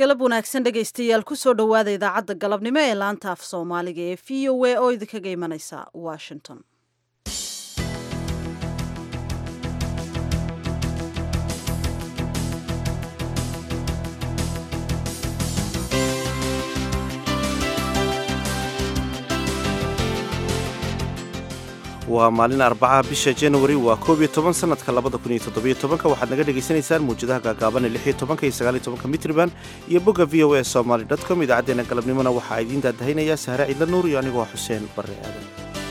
galab wanaagsan dhegaystayaal kusoo dhowaada idaacadda galabnimo ee laanta af soomaaliga ee v o a oo idinkaga imanaysa washington waa maalin arbacaha bisha januari waa koob iyo toban sanadka labada kun iyo toddobiyo tobanka waxaad naga dhagaysanaysaan muwjadaha gaagaaban ee lix iyo tobanka iyo sagaal iyo tobanka mitriban iyo bogga v o a somaly dot com idaacaddeenna galabnimona waxaa idiin daadahaynayaa sahre ciidla nuur iyo anigoo xuseen barre aadan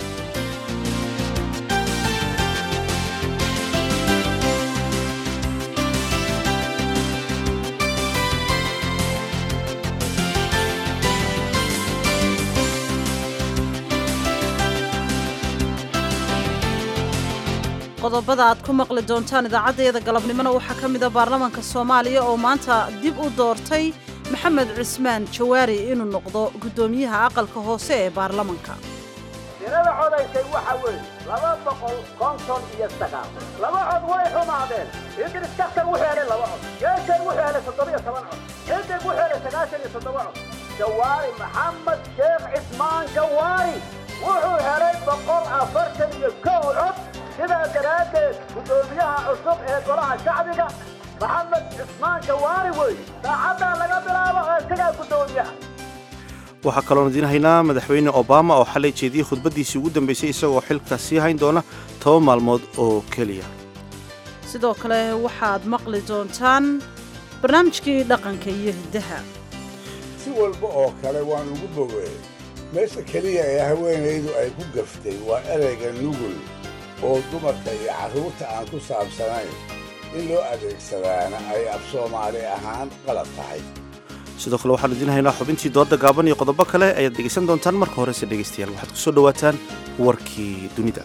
qodobada aad ku maqli doontaan idaacaddeeda galabnimona waxaa ka mid a baarlamaanka soomaaliya oo maanta dib u doortay maxamed cismaan jawaari inuu noqdo guddoomiyaha aqalka hoose ee baarlamanka tirada codaysay waxa weeye laba boqol konton iyo sagaal laba cod way xumaadeen idris kakar wuxuu helay laba cod geeshay wuxuu helay toddobiyo toban cod xidig wuxuu helay sagaashan iyo toddoba cod jawaari maxamed sheekh cismaan jawaari wuxuu helay boqol afartan iyo kow cod sidaa daraaddeed guddoomiyaha cusub ee golaha shacbiga maxamed cismaan jawaari wey saacaddaa laga bilaabo ee isagaa guddoomiyaha waxaa kaloon idiin haynaa madaxweyne obama oo xalay jeediyey khudbaddiisii ugu dambaysay isagoo xilka sii hayn doona toban maalmood oo keliya sidoo kale waxaad maqli doontaan barnaamijkii dhaqanka iyo hiddaha si walba oo kale waan ugu bogeey meesha keliya ee haweenaydu ay ku gaftay waa ereyga nugul oo dumarka iyo carruurta aan ku saabsanayn in loo adeegsadaana ay af soomaali ahaan qalad tahay sidoo kale waxaanu idiin haynaa xubintii doodda gaaban iyo qodobo kale ayaad dhegaysan doontaan marka horese dhegaystayaal waxaad ku soo dhowaataan warkii dunida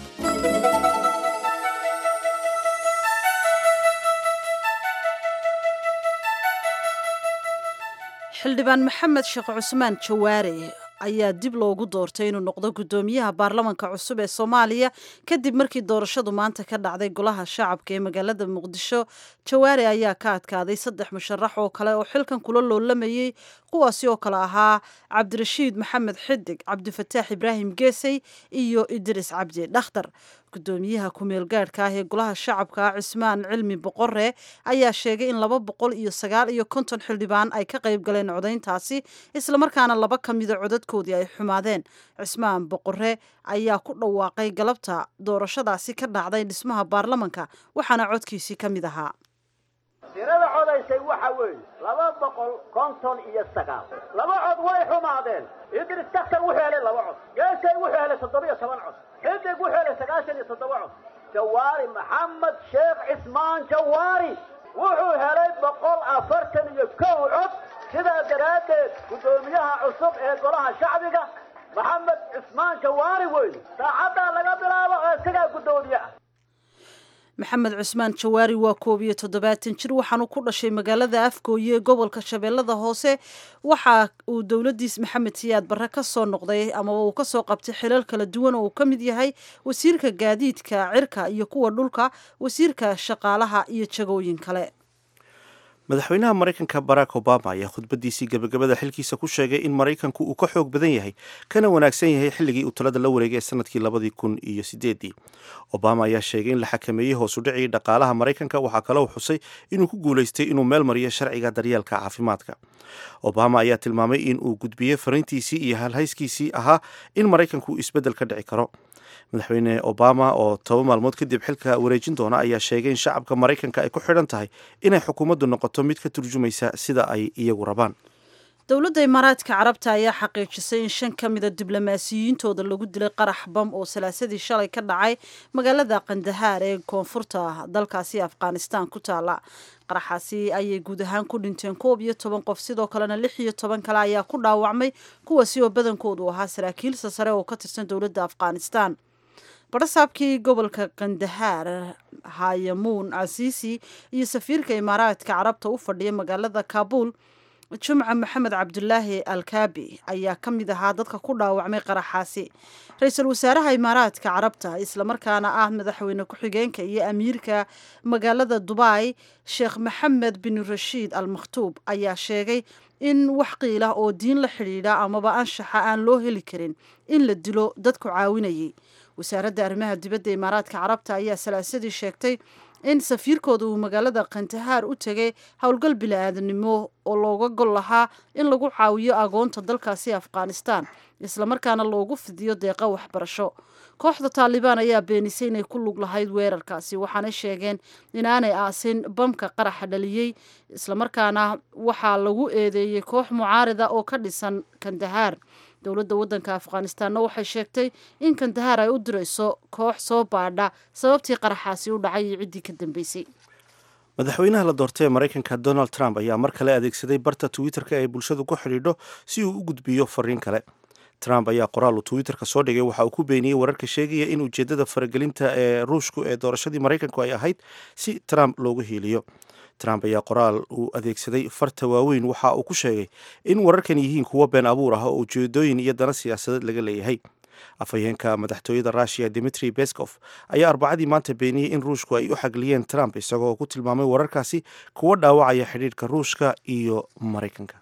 xildhibaan maxamed sheekh cusmaan jawaare ayaa dib loogu doortay inuu noqdo guddoomiyaha baarlamanka cusub ee soomaaliya kadib markii doorashadu maanta ka dhacday golaha shacabka ee magaalada muqdisho jawaare ayaa ka adkaaday saddex musharax oo kale oo xilkan kula loolamayey kuwaasi oo kale ahaa cabdirashiid maxamed xidig cabdifataax ibraahim geesey iyo idris cabdi dhakhtar guddoomiyaha ku-meel gaadhka ah ee golaha shacabka cismaan cilmi boqore ayaa sheegay in laba boqol iyo sagaal iyo konton xildhibaan ay ka qayb galeen codayntaasi islamarkaana laba ka mida codadkoodii ay xumaadeen cismaan boqore ayaa ku dhawaaqay galabta doorashadaasi ka dhacday dhismaha baarlamanka waxaana codkiisii ka mid ahaa tirada codaysay waxa weeye laba boqol konton iyo sagaal laba cod way xumaadeen idris kakar wuxuu helay laba cod geeshay wuxuu helay toddobiyo toban cod xidig wuxuu helay sagaashan iyo toddoba cod jawaari maxamed sheekh cismaan jawaari wuxuu helay boqol afartan iyo kow cod sidaa daraaddeed guddoomiyaha cusub ee golaha shacbiga maxamed cismaan jawaari wey saacaddaa laga bilaabo ee isagaa guddoomiye ah maxamed cusmaan jawaari waa koob iyo toddobaatan jir waxaanu ku dhashay magaalada afgooye ee gobolka shabeellada hoose waxa uu dowladiis maxamed siyaad barre ka soo noqday amaba uu kasoo qabtay xilal kala duwan oo uu ka mid yahay wasiirka gaadiidka cirka iyo kuwa dhulka wasiirka shaqaalaha iyo jagooyin kale madaxweynaha maraykanka barack obama ayaa khudbaddiisii gebagabada xilkiisa ku sheegay in maraykanku uu ka xoog badan yahay kana wanaagsan yahay xilligii uu talada la wareegay ee sanadkii labadii kun iyo sideedii obama ayaa sheegay in la xakameeyey hoosu dhicii dhaqaalaha maraykanka waxaa kaloo xusay inuu ku guulaystay inuu meel mariyo sharciga daryeelka caafimaadka obama ayaa tilmaamay in uu gudbiyey fariintiisii iyo halhayskiisii ahaa in maraykanku isbeddel ka dhici karo madaxweyne obama oo toba maalmood kadib xilka wareejin doona ayaa sheegay in shacabka maraykanka ay ku xidhan tahay inay xukuumaddu noqoto mid ka turjumaysa sida ay iyagu rabaan dowladda imaaraadka carabta ayaa xaqiijisay in shan ka mida diblomaasiyiintooda lagu dilay qarax bam oo salaasadii shalay ka dhacay magaalada kandahaar ee koonfurta dalkaasi afghanistan ku taala qaraxaasi ayay guud ahaan ku dhinteen koob iyo toban qof sidoo kalena lix iyo toban kale ayaa ku dhaawacmay kuwaasi oo badankoodu ahaa saraakiilsa sare oo ka tirsan dowladda afghanistan barasaabkii gobolka kandahaar hayamuun casiisi iyo safiirka imaaraadka carabta u fadhiya magaalada kaabul jumca maxamed cabdulaahi alkaabi ayaa ka mid ahaa dadka ku dhaawacmay qaraxaasi ra-iisul wasaaraha imaaraadka carabta islamarkaana ah madaxweyne ku-xigeenka iyo amiirka magaalada dubai sheekh maxamed bin rashiid al makhtuub ayaa sheegay in wax qiilah oo diin la xidhiidha amaba anshaxa aan loo heli karin in la dilo dadku caawinayay wasaaradda arrimaha dibadda imaaraadka carabta ayaa salaasadii sheegtay in safiirkooda uu magaalada kantahaar u tegay howlgal bili-aadanimo oo looga gol lahaa in lagu caawiyo agoonta dalkaasi afghanistan islamarkaana loogu fidiyo deeqa waxbarasho kooxda taalibaan ayaa beenisay inay ku lug lahayd weerarkaasi waxaanay sheegeen inaanay aasin bamka qaraxa dhaliyey islamarkaana waxaa lagu eedeeyey koox mucaarida oo ka dhisan kandahaar dowladda waddanka afghanistanna waxay sheegtay in kandahaar ay u dirayso koox soo baadha sababtii qaraxaasi u dhacay iyo ciddii ka dambeysay madaxweynaha la doortay ee maraykanka donald trump ayaa mar kale adeegsaday barta twitter-ka ee bulshadu ku xidhiidho si uu u gudbiyo fariin kale trump ayaa qoraal uu twitterka soo dhigay waxa uu ku beeniyey wararka sheegaya in ujeeddada faragelinta ee ruushku ee doorashadii maraykanku ay ahayd si trump loogu hiiliyo trump ayaa qoraal uu adeegsaday farta waaweyn waxa uu ku sheegay in wararkan yihiin kuwo been abuur ah oo ujeedooyin iyo dana siyaasadeed laga leeyahay afhayeenka madaxtooyada russiya dimitri beskov ayaa arbacadii maanta beeniyey in ruushku ay u xagliyeen trump isagoo ku tilmaamay wararkaasi kuwa dhaawacaya xidhiidhka ruushka iyo maraykanka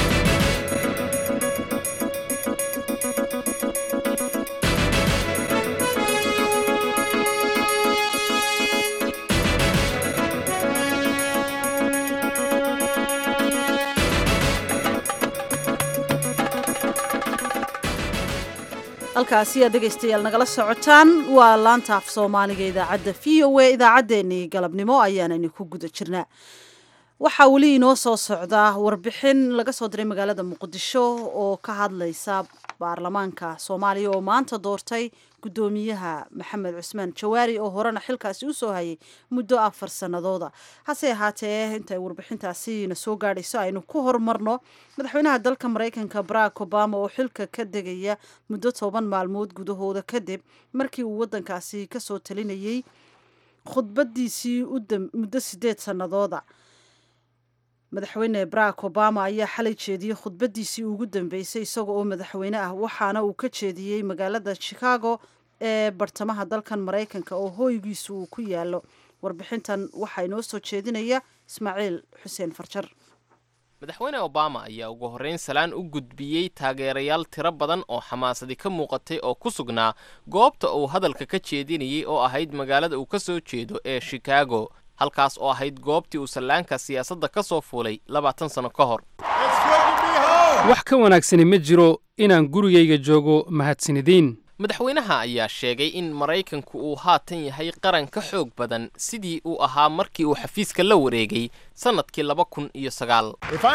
halkaasi aad dhegaystayaal nagala socotaan waa laanta af soomaaliga idaacadda v o a idaacaddeenii galabnimo ayaanani ku guda jirnaa waxaa weli inoo soo socdaa warbixin laga soo diray magaalada muqdisho oo ka hadlaysa baarlamaanka soomaaliya oo maanta doortay guddoomiyaha maxamed cusmaan jawaari oo horena xilkaasi usoo hayay muddo afar sanadooda hase ahaatee intay warbixintaasi na soo gaadhayso aynu ku horumarno madaxweynaha dalka maraykanka barack obama oo xilka ka degaya muddo toban maalmood gudahooda kadib markii uu wadankaasi kasoo talinayay khudbadiisii muddo sideed sanadooda madaxweyne barack obama ayaa xalay jeediyey khudbadiisii ugu dambeysay isaga oo madaxweyne ah waxaana uu ka jeediyey magaalada chicago ee bartamaha dalkan maraykanka oo hooygiisu uu ku yaalo warbixintan waxaa inoo soo jeedinaya ismaaciil xuseen farjar madaxweyne obama ayaa ugu horrayn salaan u gudbiyey taageerayaal tiro badan oo xamaasadi ka muuqatay oo ku sugnaa goobta uu hadalka ka jeedinayey oo ahayd magaalada uu ka soo jeedo ee chicago halkaas oo ahayd goobtii uu sallaanka siyaasadda ka soo fuulay labaatan sanno ka hor wax ka wanaagsani ma jiro inaan gurigayga joogo mahadsanidin madaxweynaha ayaa sheegay in maraykanku uu haatan yahay qaran ka xoog badan sidii uu ahaa markii uu xafiiska la wareegay sannadkii laba kun iyo sagaal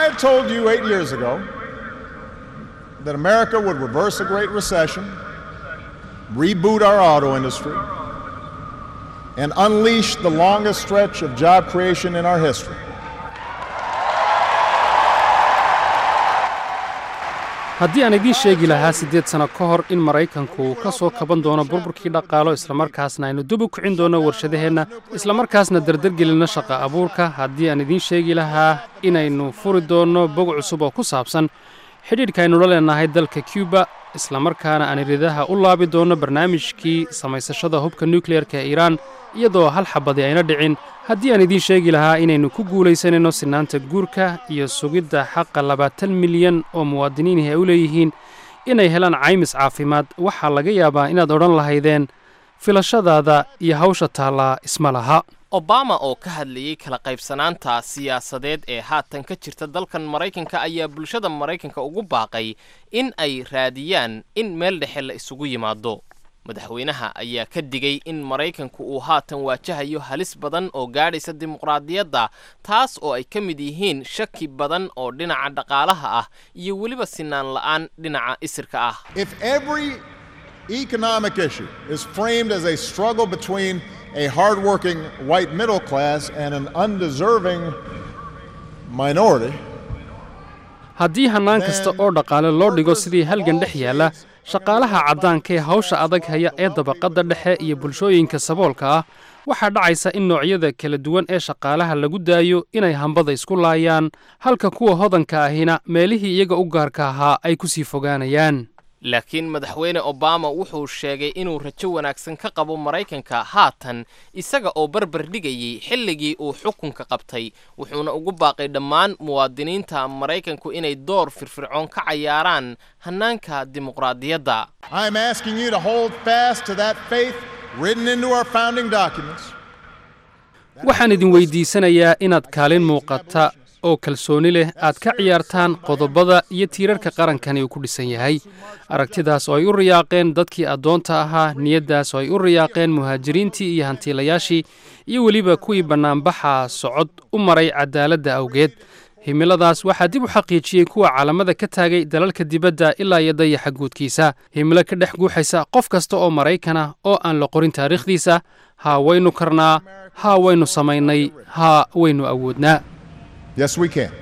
and unleash the longest stretch of job creation in our history. haddii aan idiin sheegi lahaa siddeed sanno ka hor in maraykanku uu ka soo kaban doono burburkii dhaqaalo islamarkaasna aynu dib u kicin doono warshadaheenna islamarkaasna dardargelinno shaqa abuurka haddii aan idiin sheegi lahaa inaynu furi doonno bog cusub oo ku saabsan xidhiidhka aynu la leenahay dalka cuba islamarkaana aan iridaha u laabi doonno barnaamijkii samaysashada hubka nukleerka ee iiraan iyadoo hal xabadi ayna dhicin haddii aan idiin sheegi lahaa inaynu ku guulaysanayno sinaanta guurka iyo sugidda xaqa labaatan milyan oo muwaadiniinih ay u leeyihiin inay helaan caymis caafimaad waxaa laga yaabaa inaad odhan lahaydeen filashadaada iyo hawsha taallaa isma laha obama oo ka hadlayey kala qaybsanaanta siyaasadeed ee haatan ka jirta dalkan maraykanka ayaa bulshada maraykanka ugu baaqay in ay raadiyaan in meel dhexe la isugu yimaado madaxweynaha ayaa ka digay in maraykanku uu haatan waajahayo halis badan oo gaadhaysa dimuqraadiyadda taas oo ay ka mid yihiin shaki badan oo dhinaca dhaqaalaha ah iyo weliba sinaan la'aan dhinaca isirka ah economic issue is framed as a struggle between a hardworking white middle class and an undeserving minority. haddii hannaan kasta oo dhaqaale loo dhigo sidii halgan dhex yaalla shaqaalaha caddaanka ee hawsha adag haya ee dabaqadda dhexe iyo bulshooyinka saboolka ah waxaa dhacaysa in noocyada kala duwan ee shaqaalaha lagu daayo inay hambada isku laayaan halka kuwa hodanka ahina meelihii iyaga u gaarka ahaa ay ku sii fogaanayaan laakiin madaxweyne obama wuxuu sheegay inuu rajo wanaagsan ka qabo maraykanka haatan isaga oo barbar dhigayay xilligii uu xukunka qabtay wuxuuna ugu baaqay dhammaan muwaadiniinta maraykanku inay door firfircoon ka cayaaraan hannaanka dimuqraadiyadda I'm asking you to hold fast to that faith written into our founding documents. waxaan idin weydiisanayaa inaad kaalin muuqata oo kalsooni leh aad ka ciyaartaan qodobada iyo tiirarka qarankani uu ku dhisan yahay aragtidaas oo ay u riyaaqeen dadkii addoonta ahaa niyaddaas oo ay u riyaaqeen muhaajiriintii iyo hantiilayaashii iyo weliba kuwii bannaanbaxa socod u maray cadaaladda awgeed himiladaas waxaa dib u xaqiijiyey kuwa caalamada ka taagay dalalka dibadda ilaa iyo dayaxa guudkiisa himilo ka dhex guuxaysa qof kasta oo maraykanah oo aan la qorin taariikhdiisa haa waynu karnaa haa waynu samaynay haa waynu awoodnaa Yes, we can.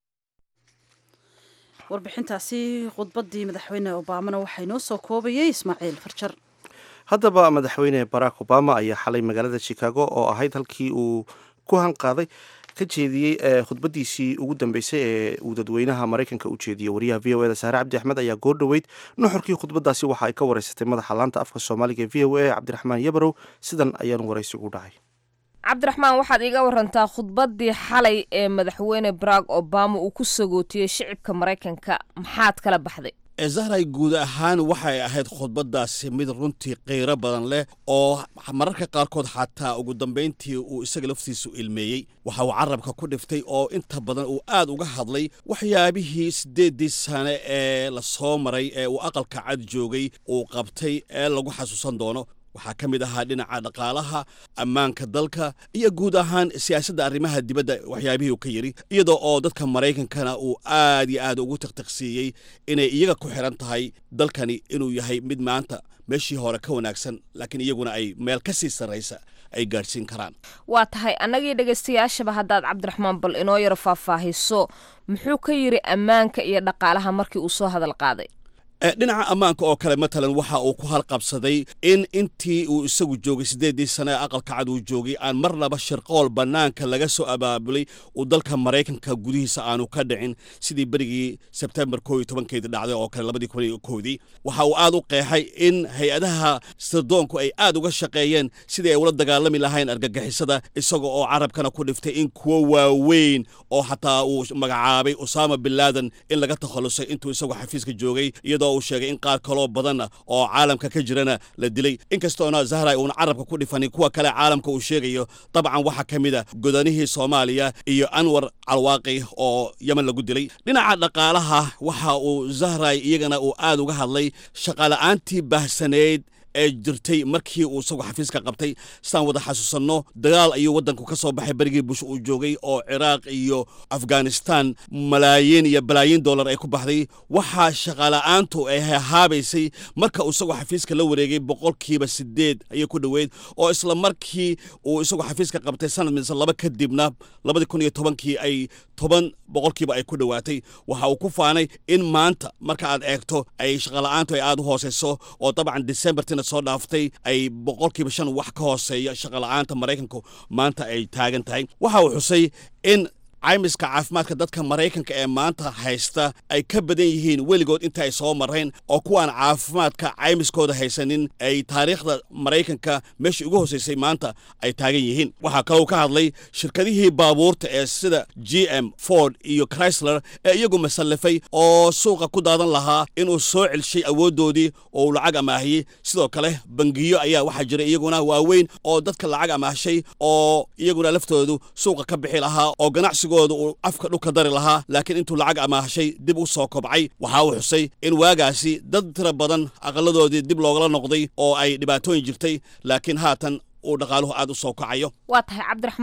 warbixintaasi khudbaddii madaxweyne obaamana waxaa inoo soo koobayay ismaaciil farjar haddaba madaxweyne barack obama ayaa xalay magaalada chicago oo ahayd halkii uu ku hanqaaday ka jeediyey khudbadiisii ugu dambeysay ee uu dadweynaha maraykanka u jeediyey wariyaha v o eda saare cabdi axmed ayaa goor dhoweyd nuxurkii khudbadaasi waxa ay ka wareysatay madaxa laanta afka soomaaliga ee v o a cabdiraxmaan yabarow sidan ayaanu waraysi ugu dhacay cabdiraxmaan waxaad iiga warantaa khudbaddii xalay ee madaxweyne barack obama uu ku sagootiyey shicibka maraykanka maxaad kala baxday zahray guud ahaan waxay ahayd khudbaddaasi mid runtii qiiro badan leh oo mararka qaarkood xataa ugu dambayntii uu isaga laftiisu ilmeeyey waxa uu carabka ku dhiftay oo inta badan uu aad uga hadlay waxyaabihii siddeeddii sane ee la soo maray ee uu aqalka cad joogay uu qabtay ee lagu xasuusan doono waxaa ka mid ahaa dhinaca dhaqaalaha ammaanka dalka iyo guud ahaan siyaasadda arrimaha dibadda waxyaabihii uu ka yidhi iyadoo oo dadka maraykankana uu aad iyo aad ugu tiqtiqsiiyey inay iyaga ku xidhan tahay dalkani inuu yahay mid maanta meeshii hore ka wanaagsan laakiin iyaguna ay meel ka sii sarraysa ay gaadhsiin karaan waa tahay annagii dhegaystayaashaba haddaad cabdiraxmaan bal inoo yaro faahfaahiso muxuu ka yidhi ammaanka iyo dhaqaalaha markii uu soo hadal qaaday dhinaca ammaanka oo kale matalan waxa uu ku halqabsaday in intii uu isagu joogay siddeeddii sane ee aqalka cad uu joogay aan marnaba shirqool bannaanka laga soo abaabulay uu dalka maraykanka gudihiisa aanu ka dhicin sidii berigii sebtembar koo iyo tobankeedii dhacday oo kale labadii kun iyo koodii waxa uu aad u qeexay in hay-adaha sirdoonku ay aad uga shaqeeyeen sidii ay ula dagaalami lahayn argagixisada isaga oo carabkana ku dhiftay in kuwo waaweyn oo xataa uu magacaabay usaama bin laadan in laga takhallusay intuu isagu xafiiska joogay iyadoo uu sheegay in qaar kaloo badanna oo caalamka ka jirana la dilay inkastoona zahray uuna carabka ku dhifanin kuwa kale caalamka uu sheegayo dabcan waxaa ka mid a godanihii soomaaliya iyo anwar calwaaqi oo yemen lagu dilay dhinaca dhaqaalaha waxa uu zahray iyagana uu aad uga hadlay shaqaala'aantii baahsaneyd ee jirtay markii uu isagu xafiiska qabtay sidaan wada xasuusanno dagaal ayuu waddanku ka soo baxay berigii bush uu joogay oo ciraaq iyo afghanistan malaayiin iyo balaayiin dollar ay ku baxday waxaa shaqaala'aantu ay hahaabaysay marka uu isagu xafiiska la wareegay boqolkiiba sideed ayay ku dhoweyd oo isla markii uu isagu xafiiska qabtay sanad mise laba kadibna labadii kun iyo tobankii ay toban boqolkiiba ay ku dhowaatay waxa uu ku faanay in maanta marka aad eegto ay shaqala'aantu ay aad u hooseyso oo dabcan decembertina soo dhaaftay ay boqolkiiba shan wax ka hooseeya shaqala'aanta maraykanku maanta ay taagan tahay waxa uu xusay in caymiska caafimaadka dadka maraykanka ee maanta haysta ay ka badan yihiin weligood inta ay soo marrayn oo kuwaan caafimaadka caymiskooda haysanin ay taariikhda maraykanka meeshii ugu hosaysay maanta ay taagan yihiin waxaa kaloo ka hadlay shirkadihii baabuurta ee sida g m ford iyo chrysler ee iyagu masallafay oo suuqa ku daadan lahaa inuu soo celshay awooddoodii oo uu lacag amaahiyey sidoo kale bangiyo ayaa waxaa jira iyaguna waaweyn oo dadka lacag amaahshay oo iyaguna laftoodu suuqa ka bixi lahaa oo ganacsi uu afka dhulka dari lahaa laakiin intuu lacag amaahshay dib u soo kobcay waxa uu xusay in waagaasi dad tira badan aqaladoodii dib loogala noqday oo ay dhibaatooyin jirtay laakiin haatan uu dhaqaaluhu aad u soo kacayo waa tahay cabdiraxmaan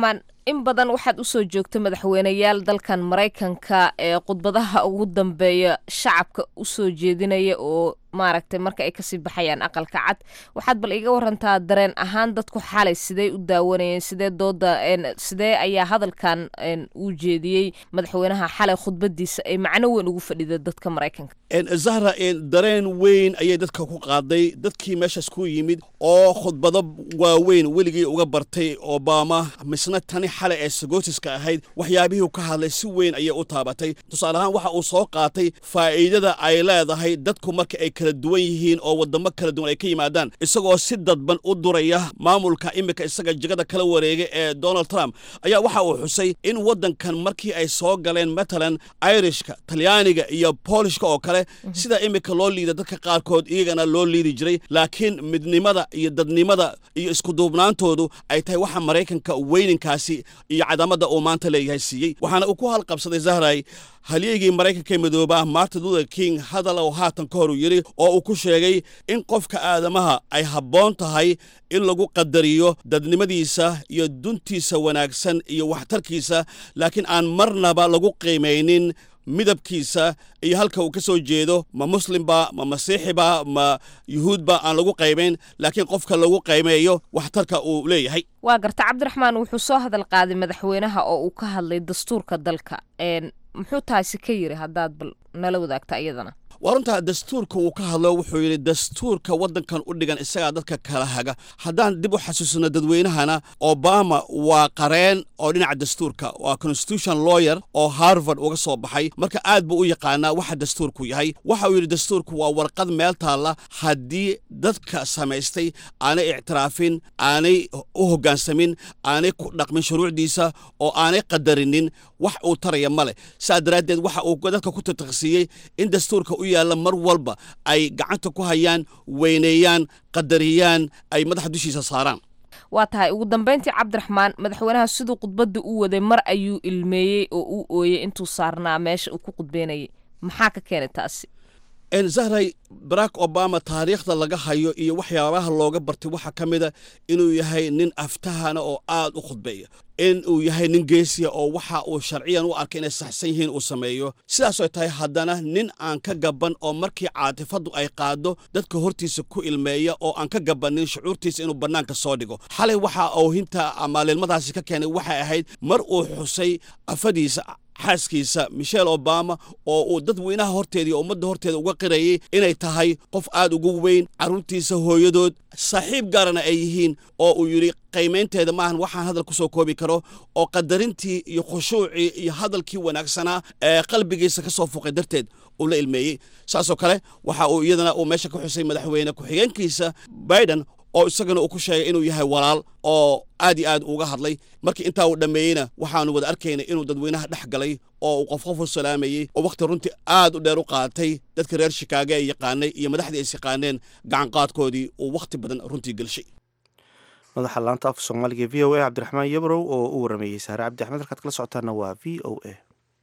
in badan waxaad usoo joogta madaxweyneyaal dalkan maraykanka ee khudbadaha ugu dambeeya shacabka usoo jeedinaya oo maaragtay marka ay kasii baxayaan aqalka cad waxaad bal iga warantaa dareen ahaan dadku xalay sidee u daawanayeen sidee dooda sidee ayaa hadalkan uu jeediyey madaxweynaha xalay khudbadiisa ay macno weyn ugu fadhida dadka maraykanka zahra dareen weyn ayay dadka ku qaaday dadkii meeshaas ku yimid oo khudbado waaweyn weligii uga bartay obama misna tani xalay ee sagootiska ahayd waxyaabihii ka hadlay si weyn ayay u taabatay tusaale ahaan waxa uu soo qaatay faa'iidada ay leedahay dadku marka ay kala duwan yihiin oo wadamo kala duwan ay ka yimaadaan isagoo si dadban u duraya maamulka imika isaga jegada kala wareegay ee donald trump ayaa waxa uu xusay in waddankan markii ay soo galeen matalan irishka talyaaniga iyo boolishka oo kale sida imika loo liida dadka qaarkood iyagana loo liidi jiray laakiin midnimada iyo dadnimada iyo iskuduubnaantoodu ay tahay waxa maraykanka weyninkaasi iyo cadamada uu maanta leeyahay siiyey waxaana uu ku halqabsaday zahray halyeygii maraykanka ee midooba martin luther king hadal oo haatan ka hor uu yidhi oo uu ku sheegay in qofka aadamaha ay habboon tahay in lagu qadariyo dadnimadiisa iyo duntiisa wanaagsan iyo waxtarkiisa laakiin aan marnaba lagu qiimaynin midabkiisa iyo halka uu ka soo jeedo ma muslimba ma masiixiba ma yuhuudba aan lagu qaybayn laakiin qofka lagu qaymeeyo waxtarka uu leeyahay waa garta cabdiraxmaan wuxuu soo hadal qaaday madaxweynaha oo uu ka hadlay dastuurka dalka muxuu taasi ka yiri haddaad bal nala wadaagta iyadana waa runtaa dastuurka uu ka hadlo wuxuu yidhi dastuurka waddankan u dhigan isagaa dadka kala haga haddaan dib u xasuusino dadweynahana obama waa qareen oo dhinaca dastuurka waa constitution lawyer oo harvard uga soo baxay marka aad buu u yaqaanaa waxa dastuurku yahay waxa uu yidhi dastuurku waa warqad meel taalla haddii dadka samaystay aanay ictiraafin aanay u hoggaansamin aanay ku dhaqmin shuruucdiisa oo aanay qadarinin wax uu taraya ma leh saa daraaddeed waxa uu dadka ku tataqsiiyey in dastuurka u yaalla mar walba ay gacanta ku hayaan weyneeyaan qadariyaan ay madaxa dushiisa saaraan waa tahay ugu dambeyntii cabdiraxmaan madaxweynaha siduu khudbadda u waday mar ayuu ilmeeyey oo uu ooyey intuu saarnaa meesha uu ku khudbeynayay maxaa ka keenay taasi zahray barack obama taariikhda laga hayo iyo waxyaabaha looga bartay waxaa ka mida inuu yahay nin aftahana oo aad u khudbeeya in uu yahay nin geesiya oo waxa uu sharciyan u arkay inay saxsan yihiin uu sameeyo sidaasoo tahay haddana nin aan ka gaban oo markii caatifaddu ay qaado dadka hortiisa ku ilmeeya oo aan ka gabanin shucuurtiisa inuu bannaanka soo dhigo xalay waxa uu hinta ama lilmadaasi ka keenay waxay ahayd mar uu xusay afadiisa xaaskiisa michelle obama oo uu dadweynaha horteeda iyo ummadda horteeda uga qirayay inay tahay qof aad ugu weyn carruurtiisa hooyadood saaxiib gaarana ay yihiin oo uu yidhi qiimaynteeda maahan waxaan hadal ku soo koobi karo oo qadarintii iyo khushuucii iyo hadalkii wanaagsanaa ee qalbigiisa ka soo fuqay darteed uu la ilmeeyey saasoo kale waxa uu iyadana uu meesha ka xusay madaxweyne ku-xigeenkiisa biden oo isagana uu ku sheegay inuu yahay walaal oo aad iyo aad uga hadlay markii intaa uu dhammeeyeyna waxaanu wada arkaynay inuu dadweynaha dhex galay oo uu qof qof u salaamayey oo wakhti runtii aad u dheer u qaatay dadka reer shikaago ay yaqaanay iyo madaxdii is yaqaaneen gacanqaadkoodii uu wakhti badan runtii gelshay madaxa laanta afka soomaaliga v o a cabdiraxmaan yabrow oo u warameeyey saare cabdi axmed halkaad kala socotaana waa v o a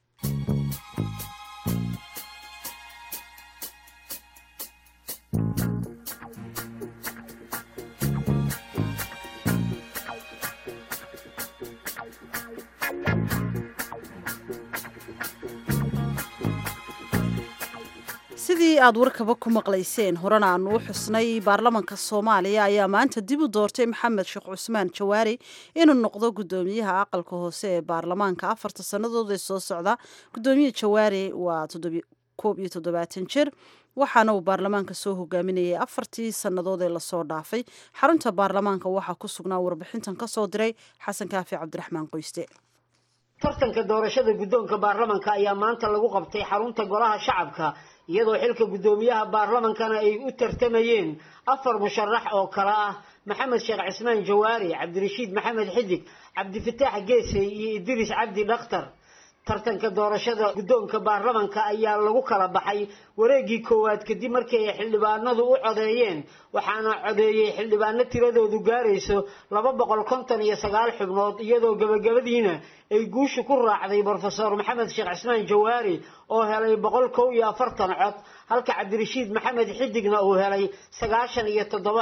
sidii aad warkaba ku maqlayseen horena aanu u xusnay baarlamanka soomaaliya ayaa maanta dib u doortay maxamed sheekh cusmaan jawaari inuu noqdo gudoomiyaha aqalka hoose ee baarlamaanka afarta sannadood ee soo socda gudoomiye jawaari waa koob iyo toddobaatan jir waxaana uu baarlamaanka soo hogaaminayay afartii sannadood ee lasoo dhaafay xarunta baarlamaanka waxaa ku sugnaa warbixintan ka soo diray xasan kaafi cabdiraxmaan qoyste tartanka doorashada guddoonka baarlamanka ayaa maanta lagu qabtay xarunta golaha shacabka iyadoo xilka guddoomiyaha baarlamankana ay u tartamayeen afar musharax oo kale ah maxamed sheekh cismaan jawaari cabdirashiid maxamed xidig cabdifataax geesey iyo idriis cabdi dhakhtar tartanka doorashada guddoonka baarlamanka ayaa lagu kala baxay wareegii koowaad kadib markii ay xildhibaanadu u codeeyeen waxaana codeeyey xildhibaano tiradoodu gaarayso laba boqol konton iyo sagaal xubnood iyadoo gabagabadiina ay guusha ku raacday brofesor maxamed sheekh cismaan jawaari oo helay boqol kow iyo afartan cod halka cabdirashiid maxamed xidigna uu helay sagaashan iyo toddoba cod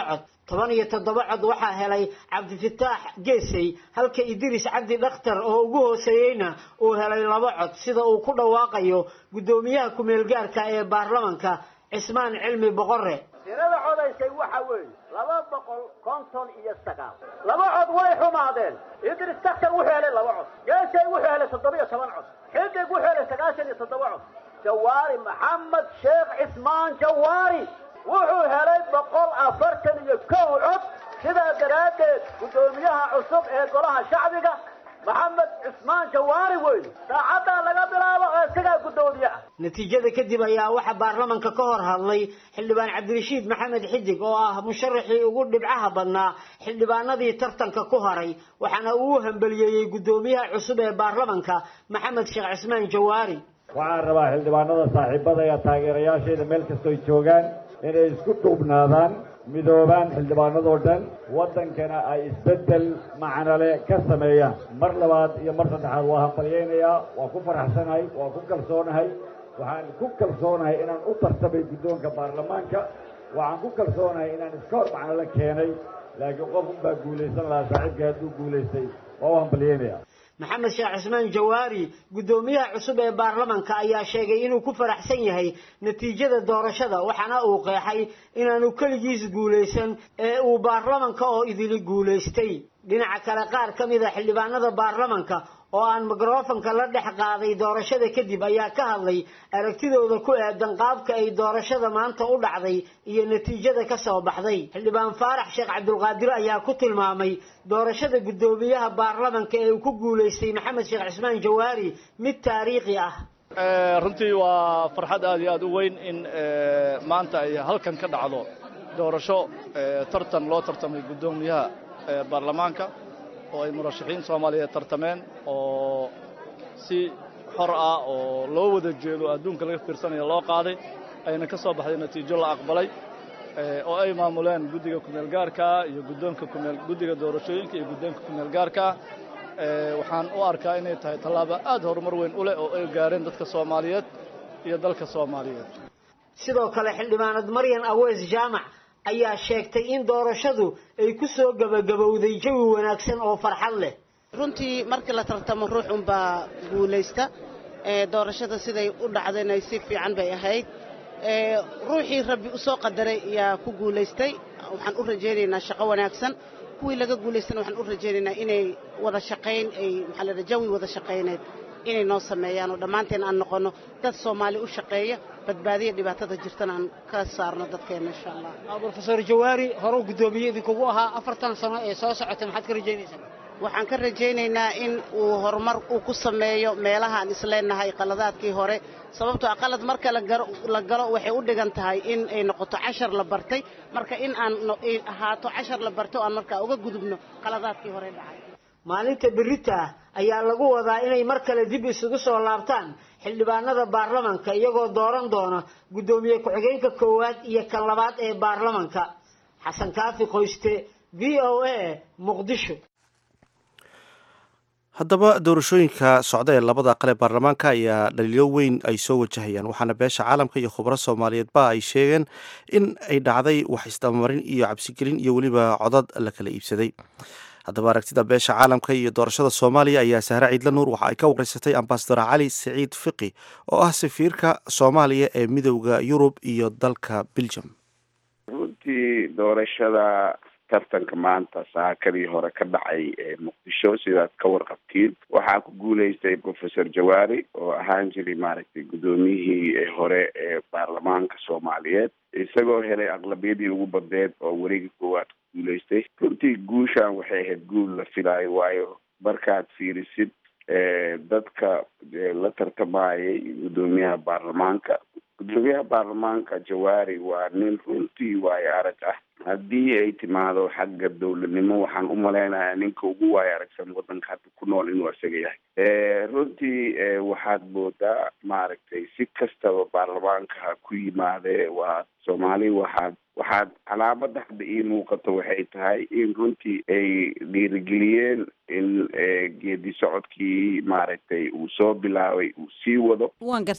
toban iyo toddoba cod waxaa helay cabdifataax geesey halka idris cabdi dhakhtar oo ugu hooseeyeyna uu helay laba cod sida uu ku dhawaaqayo guddoomiyaha ku-meelgaarka ee baarlamanka cismaan cilmi boqore tirada codaysay waxa weeye laba boqol konton iyo sagaal laba cod way xumaadeen idris daktar wuxuu helay laba cod geesay wuxuu helay toddoba iyo toban cod xidig wuxuu helay sagaashan iyo toddoba cod jawaari maxamed sheekh cismaan jawaari wuxuu helay boqol afartan iyo kow cod sidaa daraaddeed guddoomiyaha cusub ee golaha shacbiga maxamed cismaan jawaari wey saacaddaa laga bilaabo oo isagaa guddoomiye ah natiijada kadib ayaa waxaa baarlamanka ka hor hadlay xildhibaan cabdirashiid maxamed xidig oo ah musharaxii ugu dhibcaha badnaa xildhibaanadii tartanka ku haray waxaana uu u hambeliyeeyey guddoomiyaha cusub ee baarlamanka maxamed sheekh cismaan jawaari waxaan rabaa xildhibaanada saaxiibada iyo taageerayaashayda meel kastoy joogaan inay isku duubnaadaan midoobaan xildhibaanadoo dhan waddankana ay isbeddel macnale ka sameeyaan mar labaad iyo mar saddexaad waa hambalyaynayaa waa ku faraxsanahay waa ku kalsoonahay waxaan ku kalsoonahay inaan u tartamay guddoonka baarlamaanka waxaan ku kalsoonahay inaan iska hor macnale keenay laakiin qof unbaa guulaysan lahaa saaxiibkii hadduu guulaystay waa u hambalyaynaya maxamed sheekh cismaan jawaari guddoomiyaha cusub ee baarlamanka ayaa sheegay inuu ku faraxsan yahay natiijada doorashada waxaana uu qeexay inaanu keligiis guulaysan ee uu baarlamanka oo idili guulaystay dhinaca kale qaar ka mid a xildhibaanada baarlamanka oo aan mikrofanka la dhex qaaday doorashada kadib ayaa ka hadlay aragtidooda ku aadan qaabka ay doorashada maanta u dhacday iyo natiijada ka soo baxday xildhibaan faarax sheekh cabdulqaadir ayaa ku tilmaamay doorashada guddoomiyaha baarlamanka ee uu ku guulaystay maxamed sheekh cismaan jawaari mid taariikhi ah runtii waa farxad aad iyo aad u weyn in maanta ay halkan ka dhacdo doorasho tartan loo tartamay guddoomiyaha baarlamaanka oo ay murashaxiin soomaaliyeed tartameen oo si xor ah oo loo wada jeedo adduunka laga fiirsanayo loo qaaday ayna ka soo baxday natiijo la aqbalay oo ay maamuleen guddiga kumeelgaarka iyo guddoonka kumeel guddiga doorashooyinka iyo guddoonka kumeelgaarka waxaan u arkaa inay tahay tallaabo aad horumar weyn u leh oo ay gaareen dadka soomaaliyeed iyo dalka soomaaliyeed sidoo kale xildhibaanad maryan aweys jaamac ayaa sheegtay in doorashadu ay ku soo gebagabowday jawi wanaagsan oo farxad leh runtii markii la tartamo ruux unbaa guulaysta doorashada siday u dhacdayna si fiican bay ahayd ruuxii rabbi u soo qadaray ayaa ku guulaystay waxaan u rajaynaynaa shaqo wanaagsan kuwii laga guulaystana waxaan u rajaynaynaa inay wada shaqayn ay maxaa la jawi wada shaqayneed inay noo sameeyaan oo dhammaanteen aan noqonno dad soomaali u shaqeeya badbaadiya dhibaatada jirtana aan ka saarno dadkeena insha allah brofesor jawaari horeu guddoomiye idinkugu ahaa afartan sano ee soo socotay maxaad ka rajaynaysaa waxaan ka rajaynaynaa in uu horumar uu ku sameeyo meelahaan isleenahay qaladaadkii hore sababtoo a qalad marka la galo waxay u dhigan tahay in ay noqoto cashar la bartay marka in aan ahaato cashar la barto aan markaa uga gudubno qaladaadkii hore dhacay maalinta berita ah ayaa lagu wadaa inay mar kale dib isugu soo laabtaan xildhibaanada baarlamanka iyagoo dooran doona guddoomiye ku-xigeenka koowaad iyo kan labaad ee baarlamanka xasan kaafi qoyste v o a muqdisho haddaba doorashooyinka socda ee labada aqal ee baarlamaanka ayaa dhaliilo weyn ay soo wajahayaan waxaana beesha caalamka iyo khubaro soomaaliyeedba ay sheegeen in ay dhacday wax isdabamarin iyo cabsigelin iyo weliba codad la kala iibsaday haddaba aragtida beesha caalamka iyo doorashada soomaaliya ayaa sahre ciidla nuur waxa ay ka wareysatay ambasador cali siciid fiqi oo ah safiirka soomaaliya ee midowda yurub iyo dalka belgium runtii doorashada tartanka maanta saakadii hore ka dhacay ee muqdisho sidaad ka warqabtiin waxaa ku guuleystay professor jawaari oo ahaan jiray maaragtay guddoomiyihii hore ee baarlamaanka soomaaliyeed isagoo helay aqlabiyadii ugu badneed oo wareegi koowaad ku guuleystay runtii guushan waxay ahayd guul la filaayo waayo markaad fiirisid dadka la tartamayay guddoomiyaha baarlamaanka guddoomiyaha baarlamaanka jawaari waa nin runtii waayo arag ah haddii ay timaado xagga dowladnimo waxaan u malaynayaa ninka ugu waayo aragsan waddanka hadda ku nool inuu isaga yahay runtii waxaad moodaa maaragtay si kastaba baarlamaanka ha ku yimaadee waa soomaali waxaad waxaad calaamada hadda ii muuqato waxay tahay in runtii ay dhiirigeliyeen in geedi socodkii maaragtay uu soo bilaabay uu sii wado waan gartay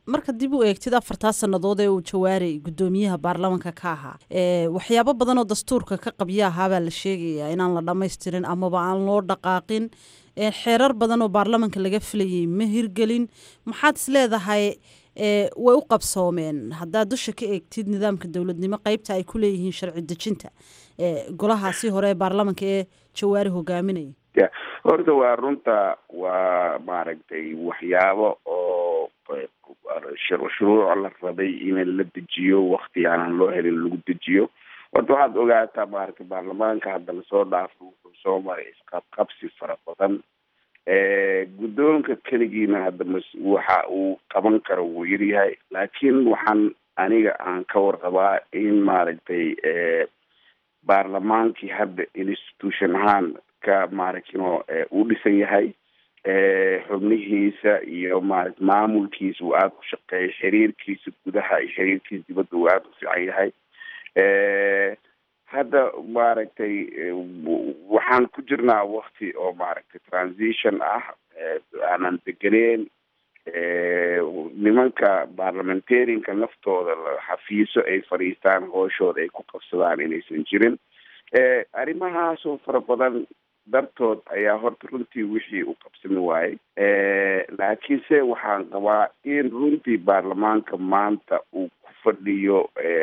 marka dib u eegtid afartaa sannadood ee uu jawaari guddoomiyaha baarlamanka ka ahaa waxyaabo badan oo dastuurka ka qabya ahaabaa la sheegayaa inaan la dhammaystirin amaba aan loo dhaqaaqin xeerar badan oo baarlamanka laga filayay ma hirgelin maxaad is leedahay way u qabsoomeen haddaad dusha ka eegtid nidaamka dowladnimo qeybta ay ku leeyihiin sharci dejinta golahaasi hore ee baarlamanka ee jawaari hogaaminaya ya horta waa runta waa maaragtay waxyaabo oo shuruuc la rabay in la dejiyo wakti aanan loo helin lagu dejiyo horta waxaad ogaataa maaragtay baarlamaanka hadda lasoo dhaafo wuxuu soo maray isqabqabsi fara badan guddoonka keligiina hadda mas waxa uu qaban karo wuu yaryahay laakiin waxaan aniga aan ka warqabaa in maaragtay baarlamaankii hadda institution ahaan ka maaragtino uu dhisan yahay xubnihiisa iyo maarata maamulkiisa uu aada u shaqeeyo xiriirkiisa gudaha iyo xiriirkiisa dibadda uu aada u fiican yahay hadda maaragtay waxaan ku jirnaa wakti oo maaragtay transition ah aanan degeneen nimanka parliamentarianka naftooda xafiiso ay fadhiistaan hooshooda ay ku qabsadaan inaysan jirin arrimahaasoo fara badan dartood ayaa horta runtii wixii u qabsami waayey laakiinse waxaan qabaa in runtii baarlamaanka maanta uu ku fadhiyo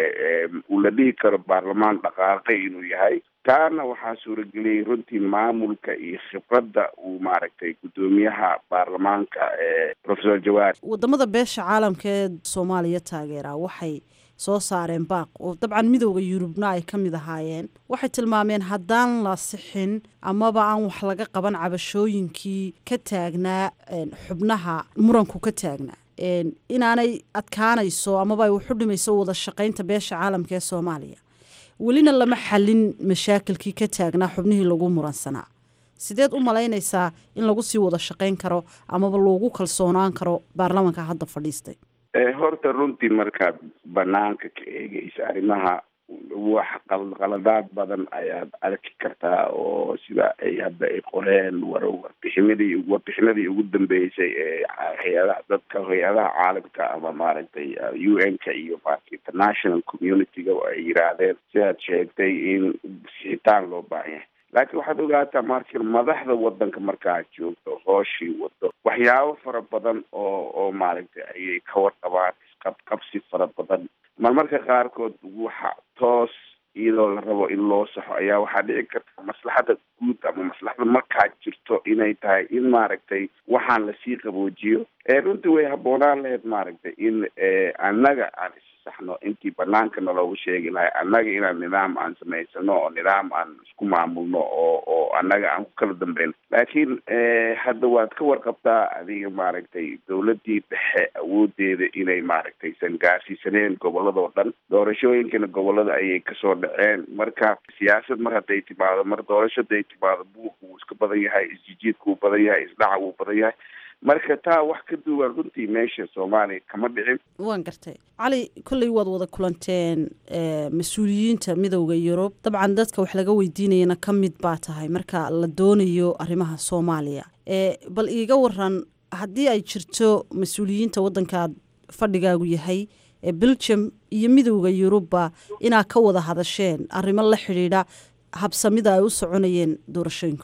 uu la dhihi karo baarlamaan dhaqaaqay inuu yahay taana waxaa suurageliyey runtii maamulka iyo khibradda uu maaragtay guddoomiyaha baarlamaanka professor jawaari wadamada beesha caalamka ee soomaaliya taageera waxay soo saareen baaq oo dabcan midooda yurubna ay ka mid ahaayeen waxay tilmaameen haddaan la sixin amaba aan wax laga qaban cabashooyinkii ka taagnaa xubnaha muranku ka taagnaa inaanay adkaanayso amaba ay waxu dhimayso wada shaqaynta beesha caalamka ee soomaaliya welina lama xalin mashaakilkii ka taagnaa xubnihii lagu muransanaa sideed u malaynaysaa in lagu sii wada shaqayn karo amaba loogu kalsoonaan karo baarlamanka hadda fadhiistay horta runtii markaad banaanka ka eegeysa arrimaha wax qaladaad badan ayaad arki kartaa oo sida ay hadda ay qoreen war warbixinadii warbixinadii ugu dambeysay ee hay-adaha dadka hay-adaha caalamka ama maaragtay u n ka iyo maarata international community-ga ay yiraahdeen sidaad sheegtay in sixitaan loo baahan yahay laakiin waxaad ogaataa marka madaxda wadanka markaad joogto hooshii wado waxyaabo fara badan oo oo maaragtay ayay ka warqabaan isqabqabsi fara badan marmarka qaarkood waxa toos iyadoo la rabo in loo saxo ayaa waxaa dhici karta maslaxada guud ama maslaxada markaa jirto inay tahay in maaragtay waxaan lasii qaboojiyo runtii way habboonaan lahayd maaragtay in annaga aan saxno intii banaanka naloogu sheegi lahay annaga inaan nidaam aan samaysano oo nidaam aan isku maamulno oo oo annaga aan ku kala dambeyn laakiin hadda waad ka warqabtaa adiga maaragtay dowladii dhexe awoodeeda inay maaragtay san gaarsiisaneen gobolada oo dhan doorashooyinkana gobolada ayay kasoo dhaceen marka siyaasad mar hadday timaado mar doorasho haday timaado buuq wuu iska badan yahay isjijiidka wuu badan yahay isdhaca wuu badan yahay marka taa wax ka duwan runtii meesha soomaaliya kama dhicin waan gartay cali kolley waad wada kulanteen mas-uuliyiinta midowda yurub dabcan dadka wax laga weydiinayana ka mid baa tahay marka la doonayo arrimaha soomaaliya bal iiga waran haddii ay jirto mas-uuliyiinta waddankaad fadhigaagu yahay ee belgium iyo midowda yurubba inaad ka wada hadasheen arrimo la xidhiidha habsamida ay u soconayeen doorashooyinku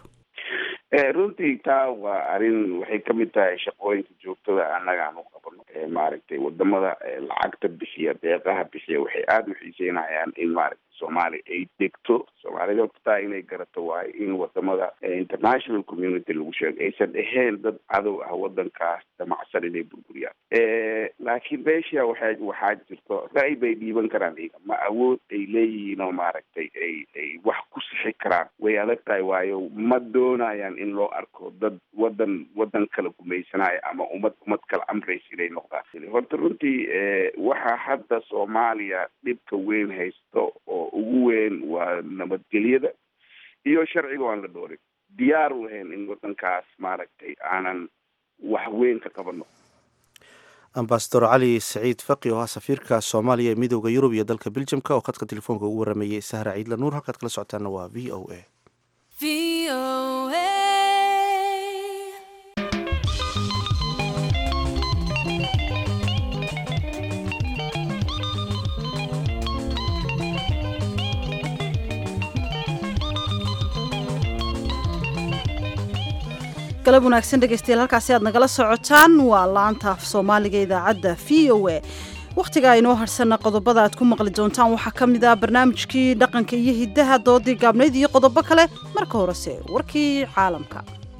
runtii taa waa arrin waxay kamid tahay shaqooyinka joogtada annaga aan u qabano maaragtay wadamada lacagta bixiya deeqaha bixiya waxay aada u xiiseynayaan in maaragtay soomaaliya ay degto soomaalida horta taa inay garato waayo in wadamada international community lagu sheego aysan ahayn dad cadow ah wadankaas damacsan inay burburiyaan laakiin beesha waxaa waxaa jirto ra'y bay dhiiban karaan iyaga ma awood ay leeyihiin oo maaragtay ay ay wax ku sixi karaan way adag tahay waayo ma doonayaan in loo arko dad wadan wadan kala gumaysanaya ama ummad ummad kala amraysa inay noqdaan horta runtii waxaa hadda soomaaliya dhibka weyn haysto oo ugu weyn waa nabadgelyada iyo sharciga aan la dhoorin diyaar u lahayn in wadankaas maaragtay aanan wax weyn ka qabano ambasador cali saciid faqi oo ah safiirka soomaaliya ee midooda yurub iyo dalka beljamka oo khadka telefoonka ugu warameeyey sahra ciidla nuur halkaad kala socotaana waa v o a galab wanaagsan dhegaystayaal halkaasi aad nagala socotaan waa laanta af soomaaliga idaacadda v o a wakhtiga aynoo harsanna qodobada aad ku maqli doontaan waxaa ka mid ah barnaamijkii dhaqanka iyo hiddaha doodii gaabnayd iyo qodobo kale marka horese warkii caalamka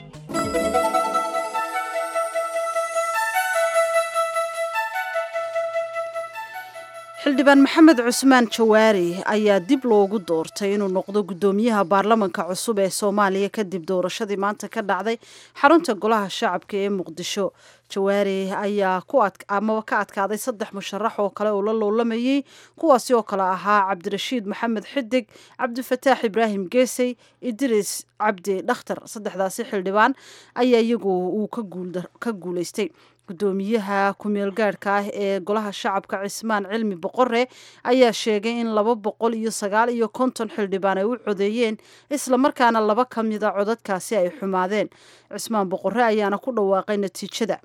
xildhibaan maxamed cusmaan jawaari ayaa dib loogu doortay inuu noqdo guddoomiyaha baarlamanka cusub ee soomaaliya kadib doorashadii maanta ka dhacday xarunta golaha shacabka ee muqdisho jawaari ayaa amaba ka adkaaday saddex musharax oo kale oo la loolamayey kuwaasi oo kale ahaa cabdirashiid maxamed xidig cabdifataax ibraahim geesey idriis cabdi dhakhtar saddexdaasi xildhibaan ayaa iyagu uu ka guulaystay guddoomiyaha ku-meel gaadhka ah ee golaha shacabka cismaan cilmi boqore ayaa sheegay in laba boqol iyo sagaal iyo konton xildhibaan ay u codeeyeen islamarkaana laba ka mida codadkaasi ay xumaadeen cismaan boqore ayaana ku dhawaaqay natiijada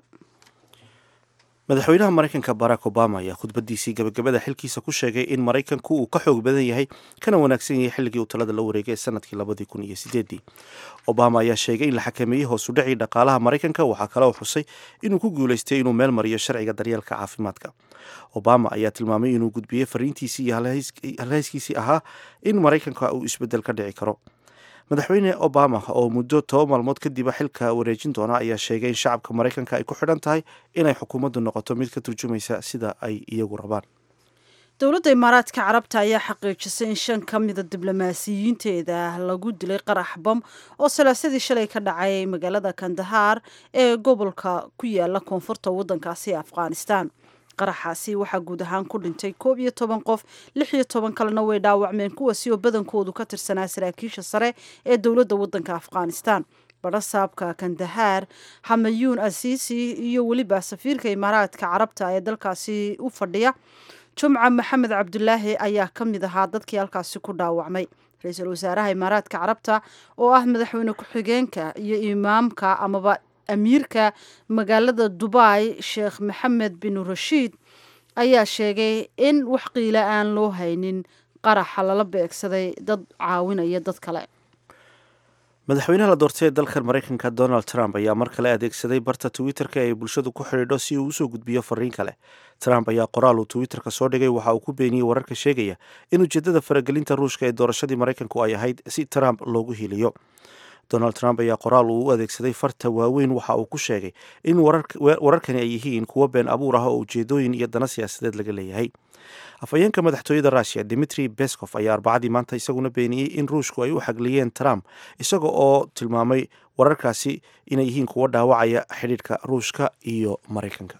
madaxweynaha maraykanka barack obama ayaa khudbadiisii gabagabada xilkiisa ku sheegay in maraykanku uu ka xoog badan yahay kana wanaagsan yahay xilligii uu talada la wareegay ee sanadkii labadii kun iyo sideedii obama ayaa sheegay in la xakameeyey hoosu dhacii dhaqaalaha maraykanka waxaa kale oo xusay inuu ku guulaystay inuu meel mariyo sharciga daryeelka caafimaadka obama ayaa tilmaamay inuu gudbiyey fariintiisii iyo halhayskiisii ahaa in maraykanka uu isbeddel ka dhici karo madaxweyne obama oo muddo toba maalmood kadiba xilka wareejin doona ayaa sheegay in shacabka maraykanka ay ku xidhan tahay inay xukuumaddu noqoto mid ka turjumaysa sida ay iyagu rabaan dowladda imaaraadka carabta ayaa xaqiijisay in shan ka mida diblomaasiyiinteeda lagu dilay qarax bam oo salaasadii shalay ka dhacay magaalada kandahaar ee gobolka ku yaala koonfurta waddankaasi afghanistan qaraxaasi waxaa guud ahaan ku dhintay koob iyo toban qof lix iyo toban kalena way dhaawacmeen kuwaasi oo badankoodu ka tirsanaa saraakiisha sare ee dowladda waddanka afghanistan barasaabka kandahaar hamayuun asiisi iyo weliba safiirka imaaraadka carabta ee dalkaasi u fadhiya jumca maxamed cabdulaahi ayaa ka mid ahaa dadkii halkaasi ku dhaawacmay ra-iisul wasaaraha imaaraadka carabta oo ah madaxweyne ku-xigeenka iyo imaamka amaba amiirka magaalada dubai sheekh maxamed bin rashiid ayaa sheegay in wax qiila aan loo haynin qaraxa lala beegsaday dad caawinaya dad kale madaxweynaha la doortay ee dalkan maraykanka donald trump ayaa mar kale adeegsaday barta twitter-ka ee bulshadu ku xidhiidho si uu usoo gudbiyo fariin kale trump ayaa qoraal uu twitter-ka soo dhigay waxa uu ku beeniyey wararka sheegaya in ujeedada faragelinta ruushka ee doorashadii maraykanku ay ahayd si trump loogu hiiliyo donald trump ayaa qoraal uu u adeegsaday farta waaweyn waxa uu ku sheegay in wararkani ay yihiin kuwo been abuur ah oo ujeedooyin iyo dana siyaasadeed laga leeyahay afhayeenka madaxtooyada russiya dimitri bescof ayaa arbacadii maanta isaguna beeniyey in ruushku ay u xagliyeen trump isaga oo tilmaamay wararkaasi inay yihiin kuwo dhaawacaya xidhiidhka ruushka iyo maraykanka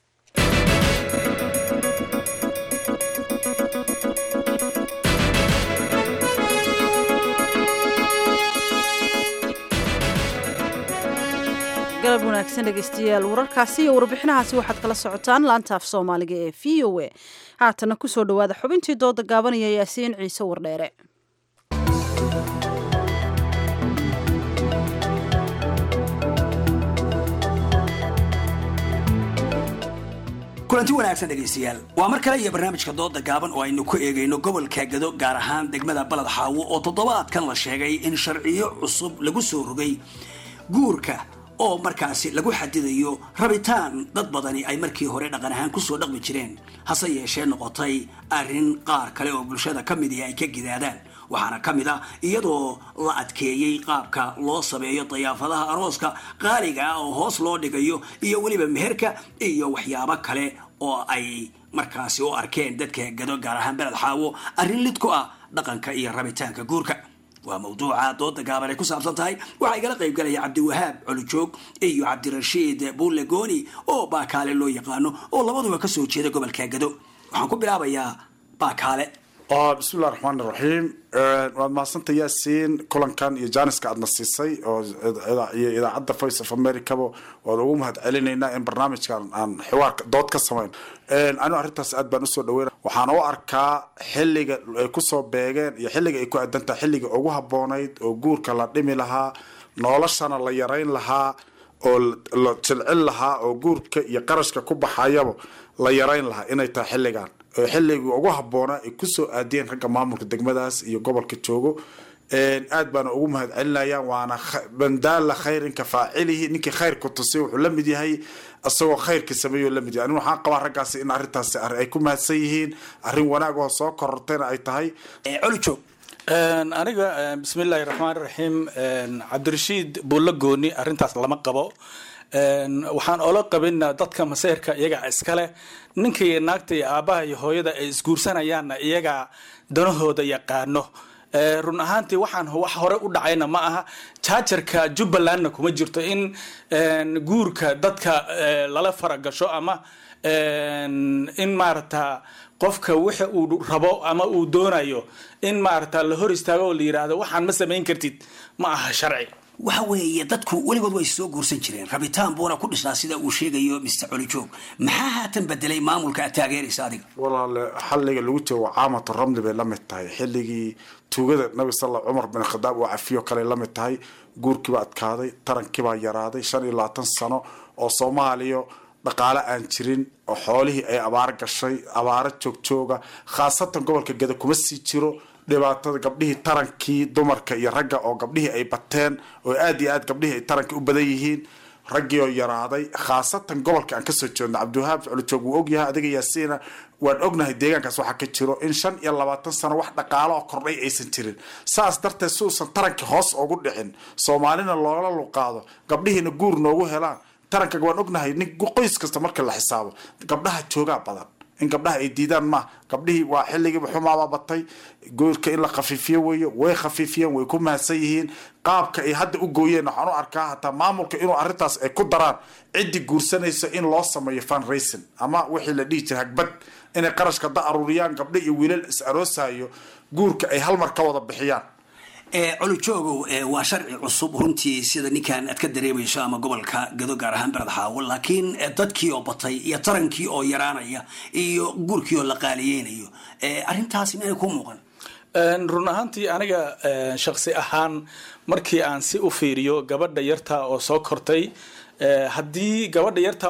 galab wanaagsan dhegeystayaal wararkaasi iyo warbixinahaasi waxaad kala socotaan laanta af soomaaliga ee v o a haatana kusoo dhawaada xubintii dooda gaabanaya yaasiin ciise wardheere kulanti wanaagsan dhegaystayaal waa mar kale iyo barnaamijka dooda gaaban oo aynu ku eegayno gobolka gado gaar ahaan degmada baled xaawo oo toddobaadkan la sheegay in sharciyo cusub lagu soo rogay guurka oo markaasi lagu xadidayo rabitaan dad badani ay markii hore dhaqan ahaan kusoo dhaqmi jireen hase yeeshee noqotay arrin qaar kale oo bulshada ka midii ay ka gidaadaan waxaana ka mid ah iyadoo la adkeeyey qaabka loo sameeyo dayaafadaha arooska qaaliga ah oo hoos loo dhigayo iyo weliba meherka iyo waxyaabo kale oo ay markaasi u arkeen dadka gado gaar ahaan beled xaawo arrin lid ku ah dhaqanka iyo rabitaanka guurka waa mawduuca dooda gaaban ay ku saabsan tahay waxaa igala qayb galaya cabdiwahaab colujoog iyo cabdirashiid bulle gooni oo baakaale loo yaqaano oo labaduba kasoo jeeda gobolka gado waxaan ku bilaabayaa baakaale bismillahi raxmaan iraxiim waad mahadsanta yaasiin kulankan iyo jaaniska aadna siisay oo iyo idaacadda voice of americaba waad ugu mahad celinaynaa in barnaamijkan aan xiwaar dood ka samayn anigu arrintaas aad baan usoo dhaweyna waxaan u arkaa xilliga ay kusoo beegeen iyo xilliga ay ku adantaha xilliga ugu haboonayd oo guurka la dhimi lahaa noloshana la yarayn lahaa oo la jilcin lahaa oo guurka iyo qarashka ku baxayaba la yarayn lahaa inay tahay xilligan xilligii ugu habboonaa ay kusoo aadiyeen ragga maamulka degmadaas iyo gobolka joogo aad baana ugu mahad celinaya waana bandaala khayrin ka faacilihi ninkii khayrku tusay wuxuu la mid yahay isagoo khayrka sameeyo la mid yahay anin waxaan qabaa raggaasi in arrintaasi ay ku mahadsan yihiin arrin wanaag oo soo korortayna ay tahay colijoog aniga bismillaahi raxmaan raxiim cabdirashiid buulla gooni arrintaas lama qabo waxaan oola qabina dadka maseyrka iyaga iskale ninka iyo naagta iyo aabbaha iyo hooyada ay isguursanayaanna iyaga danahooda yaqaano run ahaantii waxaan wax hore u dhacayna ma aha jaajarka jubbalandna kuma jirto in guurka dadka lala faragasho ama in maarata qofka wixi uu rabo ama uu doonayo in maarata la hor istaago oo la yidhaahdo waxaan ma samayn kartid ma aha sharci waxa weeye dadku weligood way soo guursan jireen rabitaan buuna ku dhisnaa sida uu sheegayo mr colijoog maxaa haatan bedelay maamulka aad taageeraysa adiga walaale xalliga lagu joogo caamatu ramli bay la mid tahay xilligii tuugada nabi sal cumar bin khadaab oo cafiyo kale la mid tahay guurkiibaa adkaaday tarankiibaa yaraaday shan iyo labaatan sano oo soomaaliya dhaqaale aan jirin oo xoolihii ay abaar gashay abaaro joogjooga khaasatan gobolka geda kuma sii jiro dhibaatada gabdhihii tarankii dumarka iyo ragga oo gabdhihii ay bateen oo aad iyo aad gabdhihii ay taranka u badan yihiin raggii oo yaraaday khaasatan gobolka aan kasoo jeedno cabdiwahaab colijoog wuu ogyahay adiga yaasiina waan ognahay deegaankaas waxaa ka jiro in shan iyo labaatan sano wax dhaqaalo oo kordhay aysan jirin saas darteed si uusan tarankii hoos ugu dhicin soomaalina loola luqaado gabdhihiina guur noogu helaan taranka waan ognahay nin qoys kasta marka la xisaabo gabdhaha joogaa badan in gabdhaha ay diidaan ma gabdhihii waa xilligiiba xumaaba batay goorka in la khafiifiyo weeye way khafiifiyeen way ku mahadsan yihiin qaabka ay hadda u gooyeen waxaan u arkaa hataa maamulka inuu arrintaas ay ku daraan ciddii guursanaysa in loo sameeyo fundraising ama wixii la dhihi jiray hagbad inay qarashka da aruuriyaan gabdho iyo wiilal is aroosayo guurka ay hal mar ka wada bixiyaan colojoogow waa sharci cusub runtii sida ninkan aad ka dareemayso ama gobolka gado gaar ahaan bered xaawo laakiin dadkii oo batay iyo tarankii oo yaraanaya iyo guurkii oo la qaaliyeynayo arrintaasi minay ku muuqan run ahaantii aniga shaksi ahaan markii aan si u fiiriyo gabadha yarta oo soo kortay haddii gabadha yarta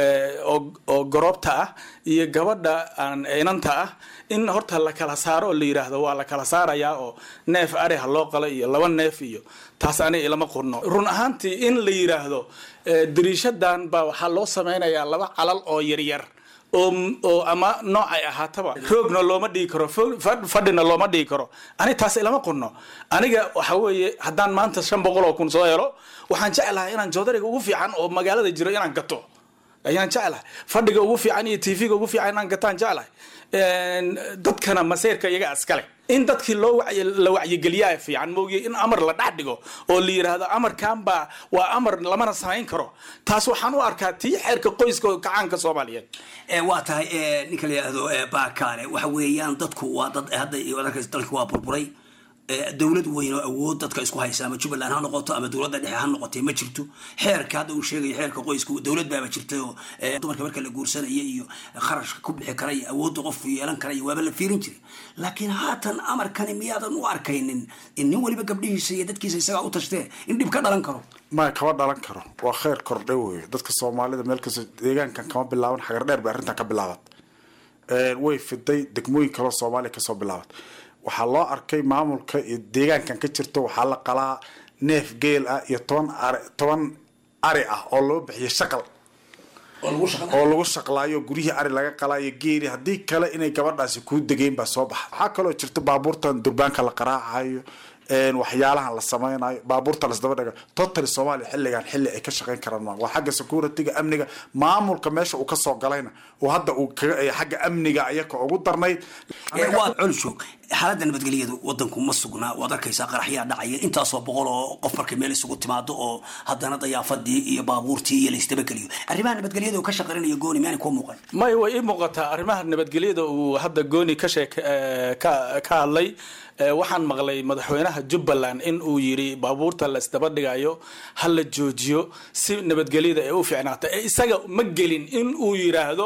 oo goroobta ah iyo gabadha aan inanta ah in horta la kala saaro oo la yidhaahdo waa la kala saarayaa oo neef ari ha loo qalo iyo laba neef iyo taas aniga ilama qurno run ahaantii in la yidhaahdo dariishadan baa waxaa loo samaynayaa laba calal oo yaryar oo ama nooc ay ahaataba roogna looma dhigi karo fadhina looma dhigi karo ani taas ilama qunno aniga waxa weeye haddaan maanta shan boqol oo kun soo helo waxaan jeclahay inaan joodariga ugu fiican oo magaalada jiro inaan gato ayaan jeclahay fadhiga ugu fiican iyo tvga ugu fiican inaan gataan jeclahay dadkana maseyrka iyaga iskale in dadkii loo la wacyigeliyaa fiican moogiye in amar la dhex dhigo oo la yidhaahdo amarkan baa waa amar lamana samayn karo taas waxaan u arkaa tii xeerka qoyska kacaanka soomaaliyeed waa tahay ninka la yidhaahdo baakaale waxa weeyaan dadku waa dad hadda dalka waa burburay dowlad weyn oo awood dadka isku haysa ama jubbaland ha noqoto ama dowladda dhexe ha noqotay ma jirto xeerka hadda uu sheegayo xeerka qoyska dowlad baaba jirtay oo dumarka marka la guursanaya iyo kharashka ku bixi kara iyo awoodda qofku yeelan kara iyo waaba la fiirin jiray laakiin haatan amarkani miyaadan u arkaynin in nin weliba gabdhihiisa iyo dadkiisa isagaa u tashtee in dhib ka dhalan karo maya kama dhalan karo waa kheyr kordhe weyo dadka soomaalida meel kastoo deegaankan kama bilaaban xagar dheer bay arrintan ka bilaabat way fiday degmooyin kaloo soomaaliya kasoo bilaabat waxaa loo arkay maamulka iyo deegaankan ka jirto waxaa la qalaa neef geel ah iyo toban ari toban ari ah oo loo bixiyo shaqal oo lagu shaqlaayo guryihii ari laga qalaayo geeli haddii kale inay gabadhaasi kuu degeyn baa soo baxa waxaa kaloo jirta baabuurtan durbaanka la qaraacayo waxyaalahan la samaynayo baabuurta lasdaba dhaga totally soomaaliya xilligan xilli ay ka shaqayn karaan ma waa xagga securityga amniga maamulka meesha uu kasoo galayna oo hadda uu kaga xagga amniga ayaka ugu darnayd waad culshoog xaaladda nabadgelyadu wadanku ma sugnaa waad arkaysaa qaraxyaa dhacaya intaasoo boqol oo qof markay meel isugu timaado oo haddana dayaafadii iyo baabuurtii iyo laysdabageliyo arrimaha nabadgelyada uu ka shaqaynaya gooni miyaanay kuu muuqan may way ii muuqataa arrimaha nabadgelyada uu hadda gooni ka sheek ka ka hadlay waxaan maqlay madaxweynaha jubbaland in uu yiri baabuurta la isdaba dhigayo ha la joojiyo si nabadgelyada ay u fiicnaata isaga ma gelin in uu yiraahdo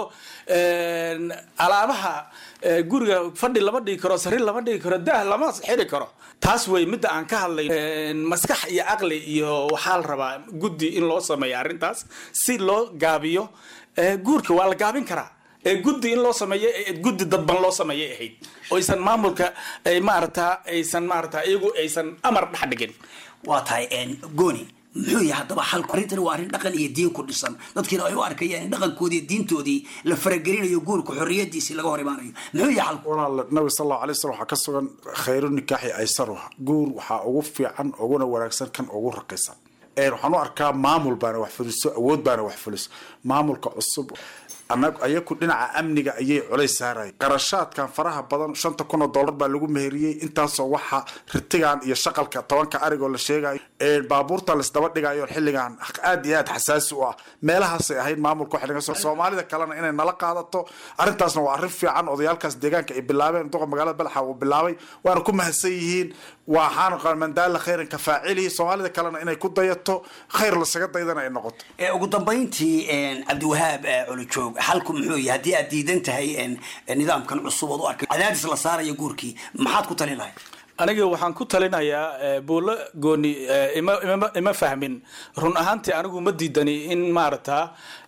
alaabaha guriga fadhi lama dhigi karo sariir lama dhigi karo daah lama xiri karo taas wey midda aan ka hadlay maskax iyo caqli iyo waxaa la rabaa guddi in loo sameeyo arrintaas si loo gaabiyo guurka waa la gaabin karaa ee guddi in loo sameeyo ee guddi dadban loo sameeyay ahayd oysan maamulka ay maarata aysan maarata iyagu aysan amar dhex dhigin waa tahay gooni muxuu yahay haddaba xalku arrintani waa arrin dhaqan iyo diin ku dhisan dadkiina ay u arkayaan in dhaqankoodii diintoodii la faragelinayo guurka xorriyadiisii laga hor imaanayo muxuu yahay xalku walaal nabi sal allahu alay wasallam waxaa ka sugan khayru nikaaxi aysaruha guur waxaa ugu fiican uguna wanaagsan kan ugu raqisan waxaan u arkaa maamul baana wax fuliso awood baana wax fuliso maamulka cusub anag ayaku dhinaca amniga ayay culays saaraya qarashaadkan faraha badan shanta kun oo dollar baa lagu meheriyey intaasoo waxa ritigan iyo shaqalka tobanka arigoo la sheegayo baabuurta laisdaba dhigayo xilligan aad iyo aad xasaasi u ah meelahaasay ahayd maamulka xilligan soomaalida kalena inay nala qaadato arrintaasna waa arrin fiican odayaalkaas deegaanka ay bilaabeen duqa magaalada balaxa uu bilaabay waana ku mahadsan yihiin waxaan mandaala khayran ka faacilihi soomaalida kalena inay ku dayato khayr lasaga daydana ay noqoto ugu dambayntii cabdiwahaab colojoog xalku muxuu yahay haddii aad diidan tahay nidaamkan cusub ood u arkay cadaadis la saarayo guurkii maxaad ku talin lahay aniga waxaan ku talinayaa buulo gooni ima ima ima fahmin run ahaantii anigu ma diidani in maarata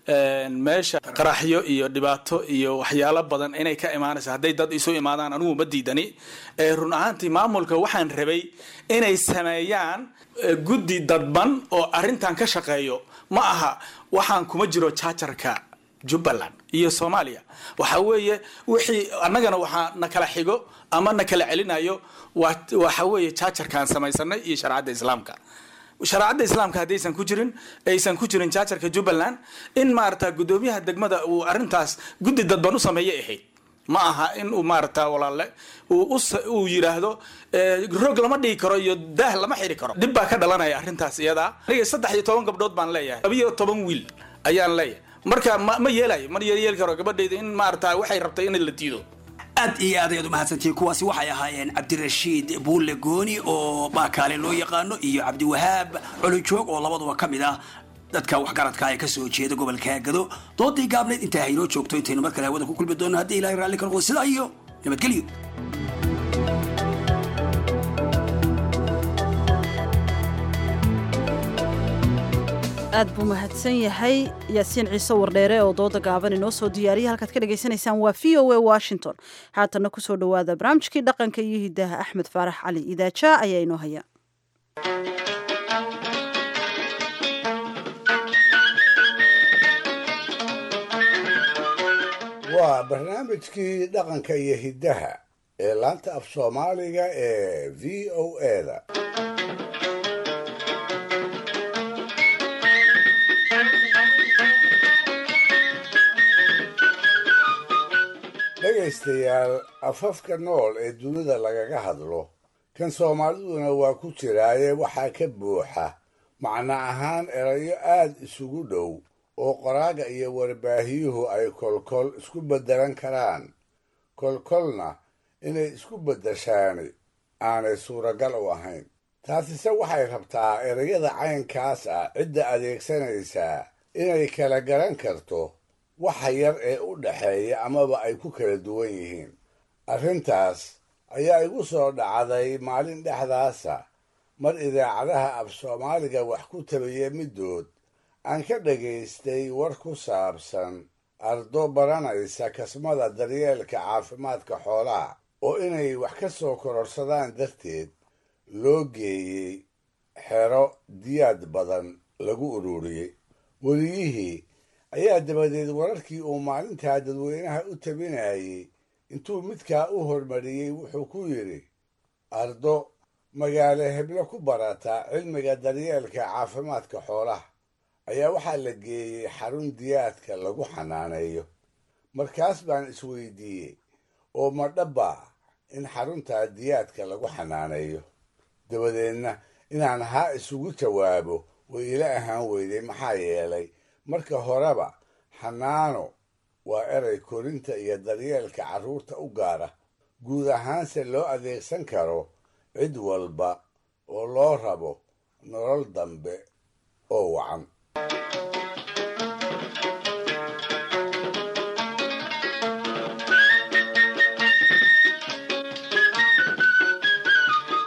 meesha qaraxyo iyo dhibaato iyo waxyaalo badan inay ka imaanaysa hadday dad isu imaadaan anigu ma diidani run ahaantii maamulka waxaan rabay inay sameeyaan guddi dadban oo arrintan ka shaqeeyo ma aha waxaan kuma jiro jaajarka jubbaland iyo soomaaliya waxa weeye wixii annagana waxaa na kala xigo ama na kala celinayo waxa weeye jaajarkaan samaysanay iyo shareecadda islaamka shareecadda islaamka haddaysan ku jirin aysan ku jirin jaajarka jubbaland in maarata guddoomiyaha degmada uu arrintaas guddi dadban u sameeyay ahayd ma aha in uu maarata walaale uu yidhaahdo roog lama dhigi karo iyo daah lama xiri karo dhib baa ka dhalanaya arrintaas iyadaa aniga saddex iyo toban gabdhood baan leeyahay labiyo toban wiil ayaan leeyahay marka ma ma yeelayo ma yeeli karo gabadhayda in maarata waxay rabtay in la diido aad iyo aad ayaad umahadsantihiin kuwaasi waxay ahaayeen cabdirashiid buulle gooni oo baakaale loo yaqaano iyo cabdiwahaab colojoog oo labaduba ka mid ah dadka waxgaradka ee kasoo jeeda gobolka gado doodii gaabneyd intaa haynoo joogto intaynu mar kale hawada ku kulmi doono haddii ilahay raalli ka noqdo sidaa iyo nabadgelyo aad buu mahadsan yahay yaasiin ciise wardheere oo dooda gaaban inoo soo diyaariyay halkaad ka dhagaysanaysaan waa v o a washington haatanna kusoo dhowaada barnaamijkii dhaqanka iyo hidaha axmed faarax cali idaaja ayaa inoo haya waa barnaamijkii dhaqanka iyo hiddaha ee laanta af soomaaliga ee v o eda dhegaystayaal afafka nool ee dunida lagaga hadlo kan soomaaliduna waa ku jiraaye waxaa ka buuxa macno ahaan erayo aad isugu dhow oo qoraaga iyo warbaahiyuhu ay kolkol isku beddelan karaan kolkolna inay isku beddeshaani aanay suuragal u ahayn taasise waxay rabtaa erayada caynkaas ah cidda adeegsanaysaa inay kala garan karto waxa yar ee u dhaxeeya amaba ay ku kala duwan yihiin arrintaas ayaa igu soo dhacday maalin dhexdaasa mar idaacadaha af soomaaliga wax ku tabiya middood aan ka dhagaystay war ku saabsan ardo baranaysa kasmada daryeelka caafimaadka xoolaha oo inay wax ka soo kororsadaan darteed loo geeyey xero diyaad badan lagu ururiyey weliyihii ayaa dabadeed wararkii uu maalintaa dadweynaha u tabinayey intuu midkaa u hormariyey wuxuu ku yidhi ardo magaalo heblo ku barata cilmiga daryeelka caafimaadka xoolaha ayaa waxaa la geeyey xarun diyaadka lagu xanaaneeyo markaas baan isweydiiyey oo ma dhabbaa in xaruntaa diyaadka lagu xanaaneeyo dabadeedna inaan haa isugu jawaabo way ila ahaan weyday maxaa yeelay marka horeba xanaano waa eray korinta iyo daryeelka carruurta u gaara guud ahaanse loo adeegsan karo cid walba oo loo rabo nolol dambe oo wacan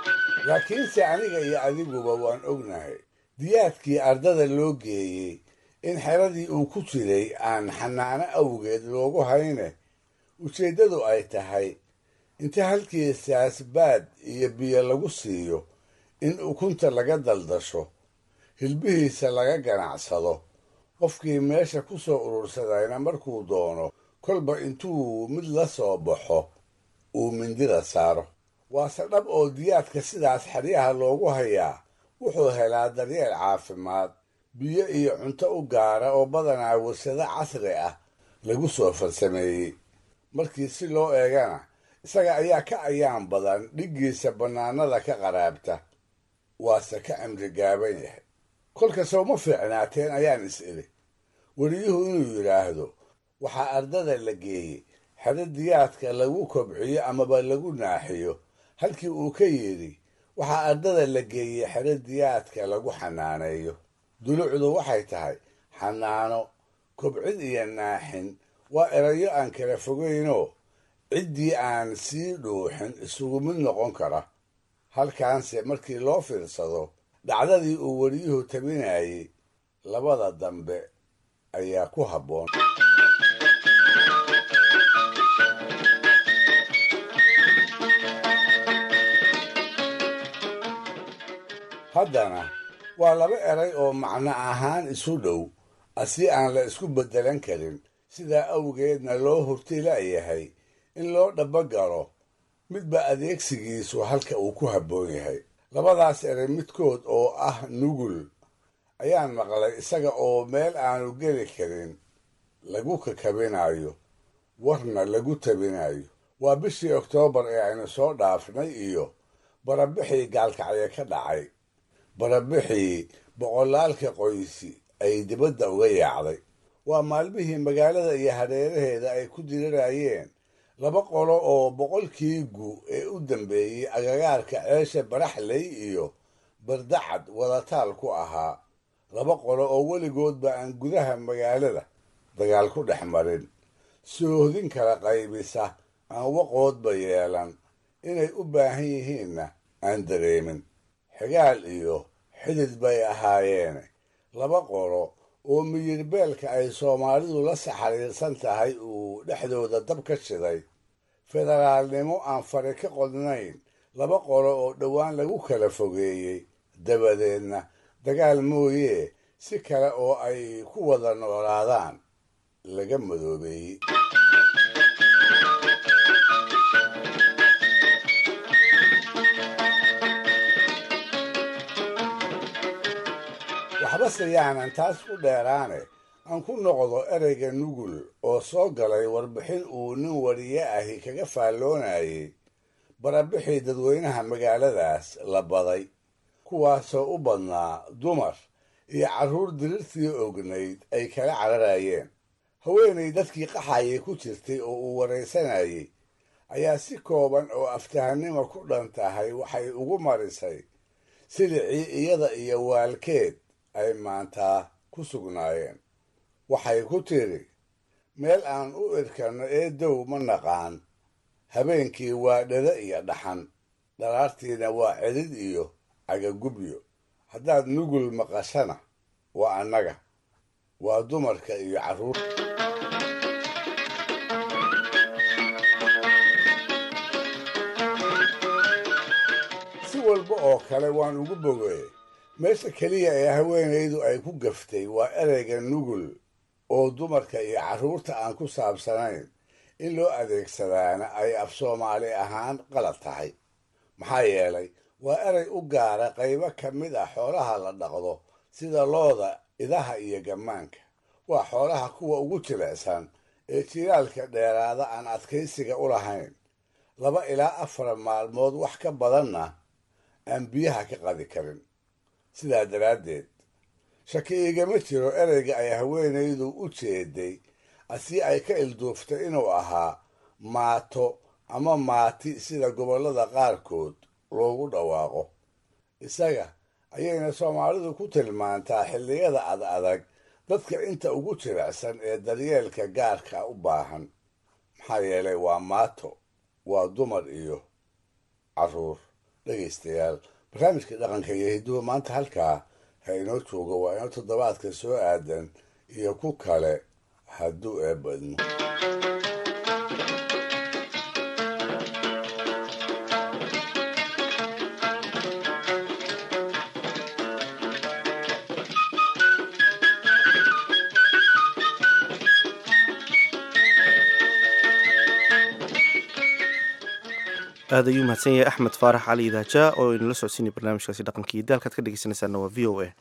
laakiinse aniga iyo adiguba waan ognahay diyaadkii ardada loo geeyey in xeradii uu ku jiray aan xanaano awgeed loogu hayne ujeeddadu ay tahay inta halkiisaas baad iyo biyo lagu siiyo in ukunta laga daldasho hilbihiisa laga ganacsado qofkii meesha ku soo urursadayna markuu doono kolba intuu mid la soo baxo uu mindida saaro waase dhab oo diyaadka sidaas xeryaha loogu hayaa wuxuu helaa daryeel caafimaad biyo iyo cunto u gaara oo badanaa warsado casri ah lagu soo farsameeyey markii si loo eegana isaga ayaa ka ayaan badan dhiggiisa bannaanada ka qaraabta waase ka cimri gaaban yahay kolka sowma fiicnaateen ayaan is idhi weliyuhu inuu yidhaahdo waxaa ardada la geeyey xero diyaadka lagu kobciyo amaba lagu naaxiyo halkii uu ka yidhi waxaa ardada la geeyey xero diyaadka lagu xanaaneeyo dulucdu waxay tahay xanaano kobcid iyo naaxin waa erayo aan kala fogaynoo ciddii aan sii dhuuxin isugu mid noqon kara halkaanse markii loo fiirsado dhacdadii uu weliyuhu tabinayey labada dambe ayaa ku habboon haddana waa laba eray oo macno ahaan isu dhow asi aan la isku beddelan karin sidaa awgeedna loo hurtilayahay in loo dhabagalo midba adeegsigiisu halka uu ku habboon yahay labadaas eray midkood oo ah nugul ayaan maqlay isaga oo meel aanu geli karin lagu kakabinayo warna lagu tabinayo waa bishii oktoobar ee aynu soo dhaafnay iyo barabixii gaalkacyo ka dhacay barabixii boqolaalka qoysi ay dibadda uga yaacday waa maalmihii magaalada iyo hareeraheeda ay ku dirirayeen laba qolo oo boqolkii gu ee u dambeeyey agagaarka ceesha baraxley iyo bardacad wadataal ku ahaa laba qolo oo weligoodba aan gudaha magaalada dagaal ku dhex marin soohdin kala qaybisa aan waqoodba yeelan inay u baahan yihiinna aan dareemin xigaal iyo xidid bay ahaayeene laba qolo oo miyirbeelka ay soomaalidu la saxariirsan tahay uu dhexdooda dab ka shiday federaalnimo aan fari ka qodnayn laba qolo oo dhowaan lagu kala fogeeyey dabadeedna dagaal mooyee si kale oo ay ku wada noolaadaan laga madoobeeyey waxbase yaanan taas ku dheeraane aan ku noqdo ereyga nugul oo soo galay warbixin uu nin wariye ahi kaga faalloonayay barabixii dadweynaha magaaladaas la baday kuwaasoo u badnaa dumar iyo carruur dirirtii ognayd ay kala cararayeen haweenay dadkii qaxayay ku jirtay oo uu waraysanayay ayaa si kooban oo aftahannimo ku dhan tahay waxay ugu marisay silicii iyada iyo waalkeed ay maantaa ku sugnaayeen waxay ku tidhi meel aan u irkanno ee dow ma naqaan habeenkii waa dhada iyo dhaxan dhalaartiina waa celid iyo cagagubyo haddaad nugul maqashana waa annaga waa dumarka iyo carruur si walba oo kale waan ugu bogeey meesha keliya ee haweenaydu ay ku gaftay waa ereyga nugul oo dumarka iyo carruurta aan ku saabsanayn in loo adeegsadaana ay af soomaali ahaan qalad tahay maxaa yeelay waa erey u gaara qaybo ka mid ah xoolaha la dhaqdo sida looda idaha iyo gammaanka waa xoolaha kuwa ugu jilicsan ee jilaalka dheeraada aan adkaysiga u lahayn laba ilaa afar maalmood wax ka badanna aan biyaha ka qadi karin sidaa daraaddeed shaki igama jiro ereyga ay haweenaydu u jeeday asii ay ka ilduuftay inuu ahaa maato ama maati sida gobollada qaarkood loogu dhawaaqo isaga ayayna soomaalidu ku tilmaantaa xilliyada ad adag dadka inta ugu jilicsan ee daryeelka gaarka u baahan maxaa yeelay waa maato waa dumar iyo carruur dhegaystayaal barnaamijka dhaqanka iyo hidduwa maanta halkaa ha inoo joogo waa inoo toddobaadka soo aadan iyo ku kale hadduu eebadmo aad ayuu mahadsan yahay axmed faarax cali idaaja oo inala socodsiinay barnaamijkaasi dhaqanka iyo daalkaad ka dhegeysanaysaana waa v o a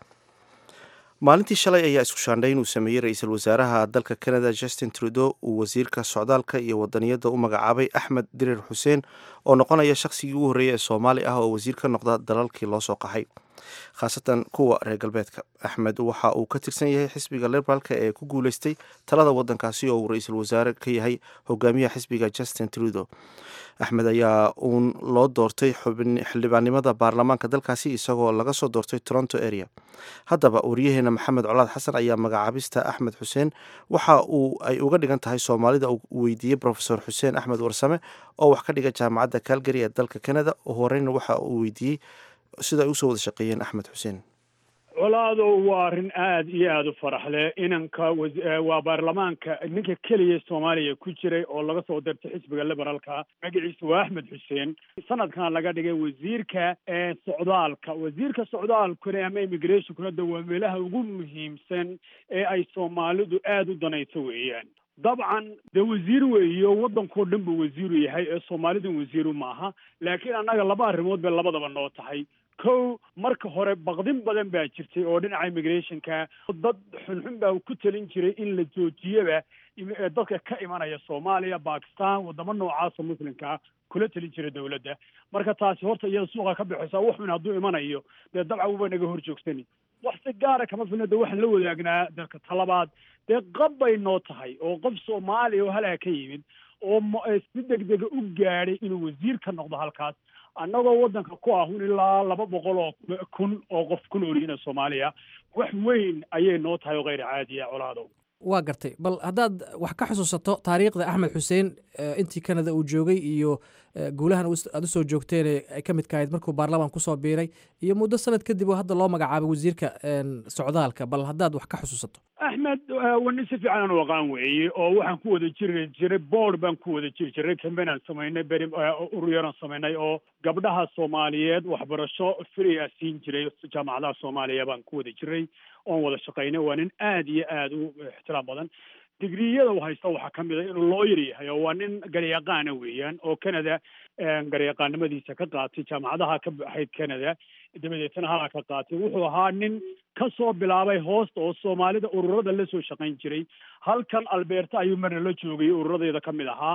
maalintii shalay ayaa isku shaandhay inuu sameeyey ra-iisul wasaaraha dalka canada justin trudeau uu wasiirka socdaalka iyo wadaniyadda u magacaabay axmed dirir xuseen oo noqonaya shaqsigii ugu horreeyay ee soomaali ah oo wasiir ka noqda dalalkii loo soo qaxay khaasatan kuwa reer galbeedka axmed waxa uu ka tirsan yahay xisbiga liberaalka ee ku guuleystay talada wadankaasi oo uu ra-iisul wasaare ka yahay hogaamiyaha xisbiga justin trudeau axmed ayaa uun loo doortay xildhibaannimada baarlamaanka dalkaasi isagoo laga soo doortay toronto area haddaba wariyaheena maxamed colaad xasan ayaa magacaabista axmed xuseen waxa uu ay uga dhigan tahay soomaalida uu weydiiyey rofesor xuseen axmed warsame oo wax ka dhiga jaamacadda calgary ee dalka canada oo horeyna waxa uu weydiiyey sida ay usoo wada shaqeeyeen axmed xuseen colaado waa arrin aada iyo aada u farax leh inanka waa baarlamaanka ninka keliya soomaaliya ku jiray oo laga soo dirtay xisbiga liberaalka magaciisa waa axmed xuseen sanadkan laga dhigay wasiirka socdaalka wasiirka socdaalkuna ama immigrationkuna de waa meelaha ugu muhiimsan ee ay soomaalidu aada u danayso weeyaan dabcan dee wasiir weeyo waddankao dhan buu wasiiru yahay ee soomaalidan wasiiru maaha laakiin annaga laba arrimood bay labadaba noo tahay kow marka hore baqdin badan baa jirtay oo dhinaca immigrationka dad xunxun baa ku talin jiray in la joojiyaba dadka ka imanaya soomaaliya bakistan wadamo noocaasa muslimkaa kula talin jiray dawladda marka taasi horta iyada suuqa ka baxaysa waxun hadduu imanayo dee dabcan wuba naga hor joogsani wax si gaara kama filna de waxaan la wadaagnaa dalka talabaad dee qab bay noo tahay oo qof soomaaliya oo halaa ka yimid oo si degdega u gaadhay inuu wasiir ka noqdo halkaas annagoo waddanka ku ahun ilaa laba boqol oo kun oo qof ku noolyihiin soomaaliya wax weyn ayay noo tahay oo kheyr caadiya colaadow waa gartay bal haddaad wax ka xusuusato taariikhda axmed xuseen intii canada uu joogay iyo guulahan aad usoo joogteen ay ka midka ahayd markuu baarlamaan kusoo biiray iyo muddo sanad kadib oo hadda loo magacaabay wasiirka socdaalka bal haddaad wax ka xusuusato axmed waa nin si fiican aan u aqaan weeye oo waxaan ku wada jiri jiray board baan ku wada jiri jiray cambain aan samaynay beri uruyaran samaynay oo gabdhaha soomaaliyeed waxbarasho free a siin jiray jaamacadaha soomaaliya baan ku wada jiray oon wada shaqaynay waa nin aada iyo aada u ixtiraam badan digriyada u haysta waxaa ka mid a inuu looyar yahay oo waa nin garyaqaana weeyaan oo canada garyaqaanimadiisa ka qaatay jaamacadaha ka baxayd canada dabadeetna halaa ka qaatay wuxuu ahaa nin ka soo bilaabay hoosta oo soomaalida ururada la soo shaqayn jiray halkan alberta ayuu marna la joogay ururadeeda ka mid ahaa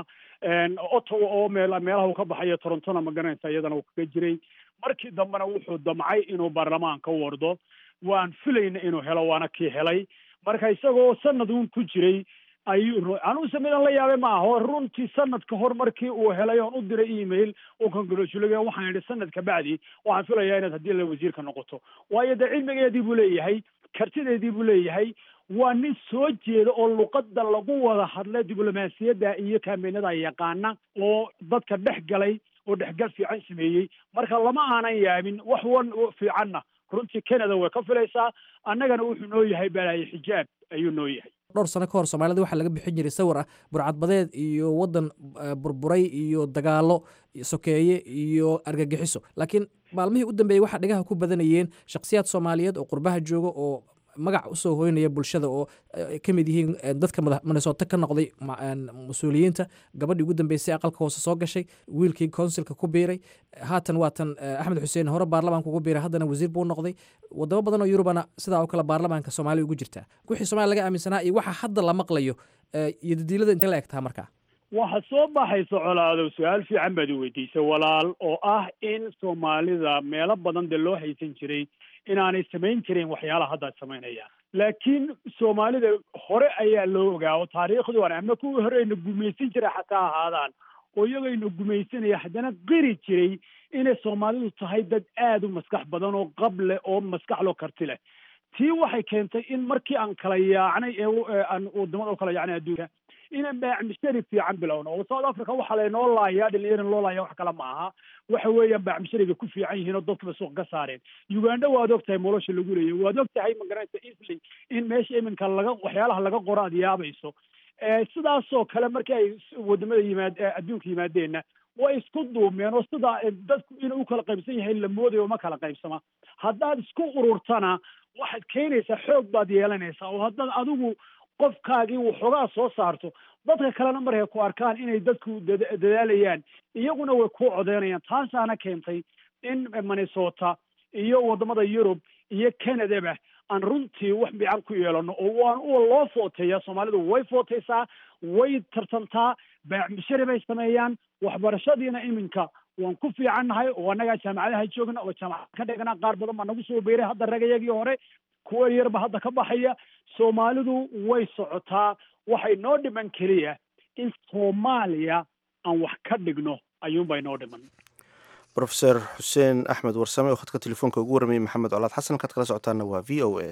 ottawa oo meel meelaha uu ka baxayo torontona ma garanaysa iyadana uu kaga jiray markii dambena wuxuu damcay inuu baarlamaanka wardo waan filayna inuu helo waana kii helay marka isagoo sanad uun ku jiray ayuu anuuse midan la yaabay ma aho runtii sanad ka hor markii uu helay oon u diray email uu congratulay waxaan idhi sanad ka bacdi waxaan filayaa inaad haddii la wasiirka noqoto waayo dee cilmigeedii buu leeyahay kartideedii buu leeyahay waa nin soo jeeda oo luqadda lagu wada hadla diblomaasiyadda iyo kaameenada yaqaana oo dadka dhex galay oo dhexgal fiican sameeyey marka lama aanan yaabin wax wan fiicanna runtii canada way ka filaysaa annagana wuxuu noo yahay balaaye xijaab ayuu noo yahay dhowr sano ka hor soomaalida waxaa laga bixin jiray sawir ah burcadbadeed iyo waddan burburay iyo dagaalo sokeeye iyo argagixiso laakiin maalmihii u dambeeyey waxaa dhigaha ku badanayeen shakhsiyaad soomaaliyeed oo qurbaha jooga oo magac usoo hoynaya bulshada oo ka mid yihiin dadka minnesota ka noqday mas-uuliyiinta gabadhii ugu dambeysay aqalka hoose soo gashay wiilkii consilka ku biiray haatan waatan axmed xuseen hore baarlamaanka ugu biiray haddana wasiir buu noqday wadamo badan oo yurubana sidaa oo kale baarlamaanka soomaaliya ugu jirtaa wixii somalia laga aaminsanaa iyo waxa hadda la maqlayo iyo dadiilada intee la egtaa markaa waxa soo baxaysa colaadow su-aal fiican baad i weydiisay walaal oo ah in soomaalida meelo badan dee loo haysan jiray inaanay samayn jirin waxyaalaha hadda ay samaynayaan laakiin soomaalida hore ayaa loo ogaa taariikhdu ama kuwii hore ayna gumaysan jiray xataa ahaadaan oo iyagayna gumaysanaya haddana qiri jiray inay soomaalidu tahay dad aada u maskax badan oo qab leh oo maskax loo karti leh tii waxay keentay in markii aan kala yaacnay ee aan wadamada u kala yaacnay adduunka inaan baacmishari fiican bilowno oo south africa waxaa laynoo laayaa dhalinyara loo laaya wax kale ma aha waxa weeyaan baacmishariga ku fiican yihiin oo dadkaba suuq ka saareen uganda waad og tahay nolosha lagu leeyahy waad og tahay magaranaysa easly in meesha iminka laga waxyaalaha laga qoro aad yaabayso sidaasoo kale markii ay wadamada yimaad adduunka yimaadeenna way isku duumeen oo sidaa dadku inuu u kala qaybsan yahay la moodayo ma kala qaybsama haddaad isku ururtana waxaad keenaysaa xoog baad yeelanaysaa oo haddaad adigu qofkaagii waxoogaa soo saarto dadka kalena markay ku arkaan inay dadku dadaalayaan iyaguna way ku codeynayaan taasaana keentay in minnesota iyo wadamada yurub iyo canadaba aan runtii wax fiican ku yeelano oo waan u loo footeeyaa soomaalidu way footeysaa way tartantaa baacmishari bay sameeyaan waxbarashadiina iminka waan ku fiicannahay oo annagaa jaamacadaha joogna oo jaamacad ka dhigana qaar badan baa nagu soo beeray hadda ragayagii hore kuwa yarba hadda ka baxaya soomaalidu way socotaa waxay noo dhiman keliya in soomaaliya aan wax ka dhigno ayuunbay noo dhiman rofeor xuseen axmed warsame oo khadka telefoonka ugu warramayay maxamed colaad xasan kaad kala socotaana waa v o a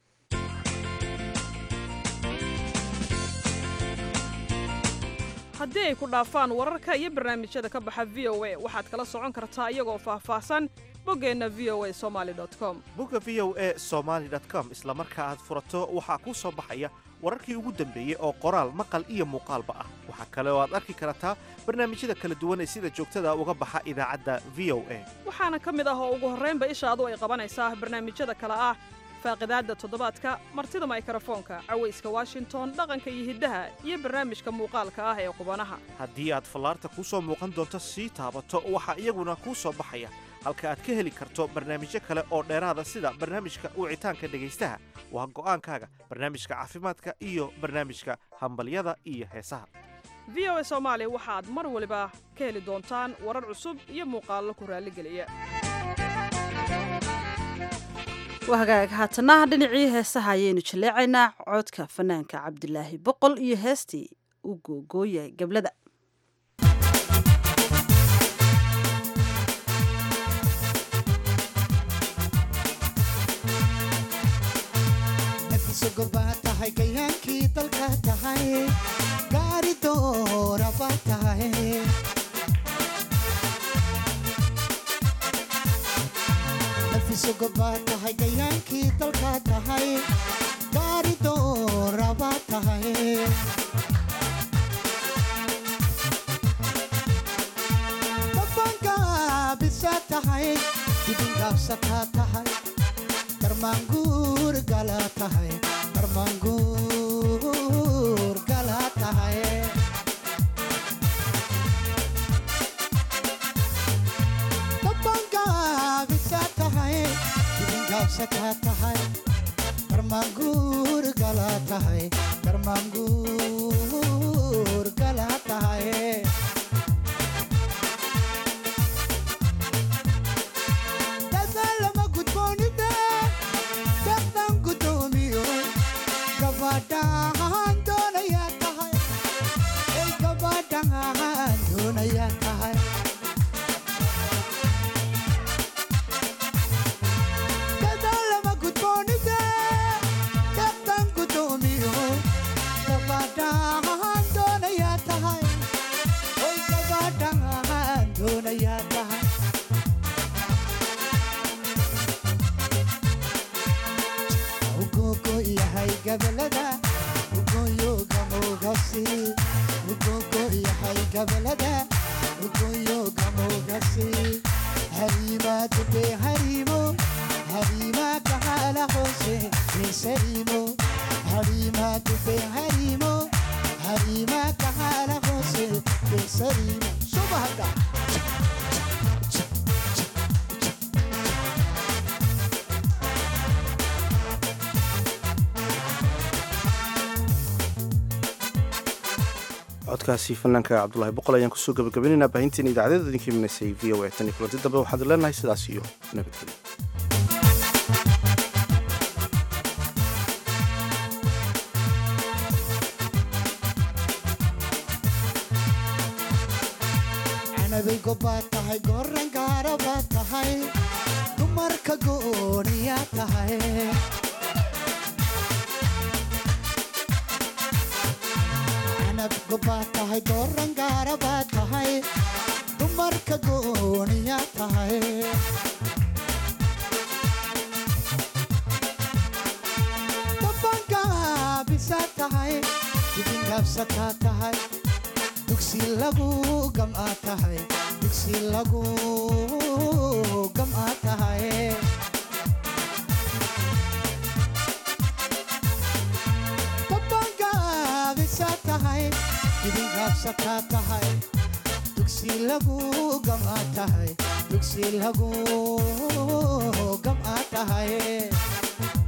haddii ay ku dhaafaan wararka iyo barnaamijyada ka baxa v o a waxaad kala socon kartaa iyagoo faahfaahsan boggeenna v o a somaali com bogga v o a somaali com isla marka aad furato waxaa kuu soo baxaya wararkii ugu dambeeyey oo qoraal maqal iyo muuqaalba ah waxaa kale oo aad arki kartaa barnaamijyada kala duwan ee sida joogtada uga baxa idaacadda v o a waxaana ka mid ah oo ugu horraynba ishaadu ay qabanaysaa barnaamijyada kale ah faaqidaadda toddobaadka martida maykrofoonka cawayska washington dhaqanka iyo hiddaha iyo barnaamijka muuqaalka ah ee qubanaha haddii aad fallaarta kuu soo muuqan doonto sii taabato waxaa iyaguna kuu soo baxaya halka aad ka heli karto barnaamijyo kale oo dheeraada sida barnaamijka wicitaanka dhegaystaha waa go'aankaaga barnaamijka caafimaadka iyo barnaamijka hambalyada iyo heesaha v o a soomaali waxaad mar waliba ka heli doontaan warar cusub iyo muuqaallo ku raalligeliya waa hagaag haatana dhinacii heesaha ayaynu jaleecaynaa codka fanaanka cabdilaahi boqol iyo heestii u googooya gablada nafisogobaa tahay gayaankii dalka tahay gaari dooraba tahay nafisogobaa tahay gayaankii dalka tahay gaari dooraba tahay dabangaabisa tahay dibingaabsataa tahay darmaanguur gala tahay darmaanguur gala tahay dabangaabisa tahay dibingaabsataa tahay darmaanguur gala tahay darmaanguur gala tahay dadaalama gudboonida dadaan gudoomiyo gabadhaan doonayaa tahay ay gabadhaan doonayaa tahay dadaalama gudboonida dadaan gudoomiyo gabadhaan doonayaa tahay ay gabadhaan doonayaa tahay ugogo yahay gabalada ugoyo gamogasi ugogo yahay gabalada ugoyo gamogasi harima dube harimo harima kahala hose besarimo harima dube harimo harima kahala hose besarimo subahada codkaasi fanaanka cabdulaahi boqol ayaan kusoo gabagabaynaynaa baahinteena idaacadeeda idinka imaneysay v o a tan iyo kulanti dambe waxaad leenahay sidaas iyo nabadgelyo canabeygo baad tahay goran gaara baad tahay dumarka gooniyaa tahay gobaad tahay dooran gaara baad tahay dumarka gooniyaa tahay dabangaabisa tahay dibingaabsataa tahay dugsi lagu gam'aa tahay dugsi lagu gam'aa tahay dabangaabisa tahay dibingaabsataa tahay dugsi lagu gam'aa tahay dugsi lagu gam'aa tahay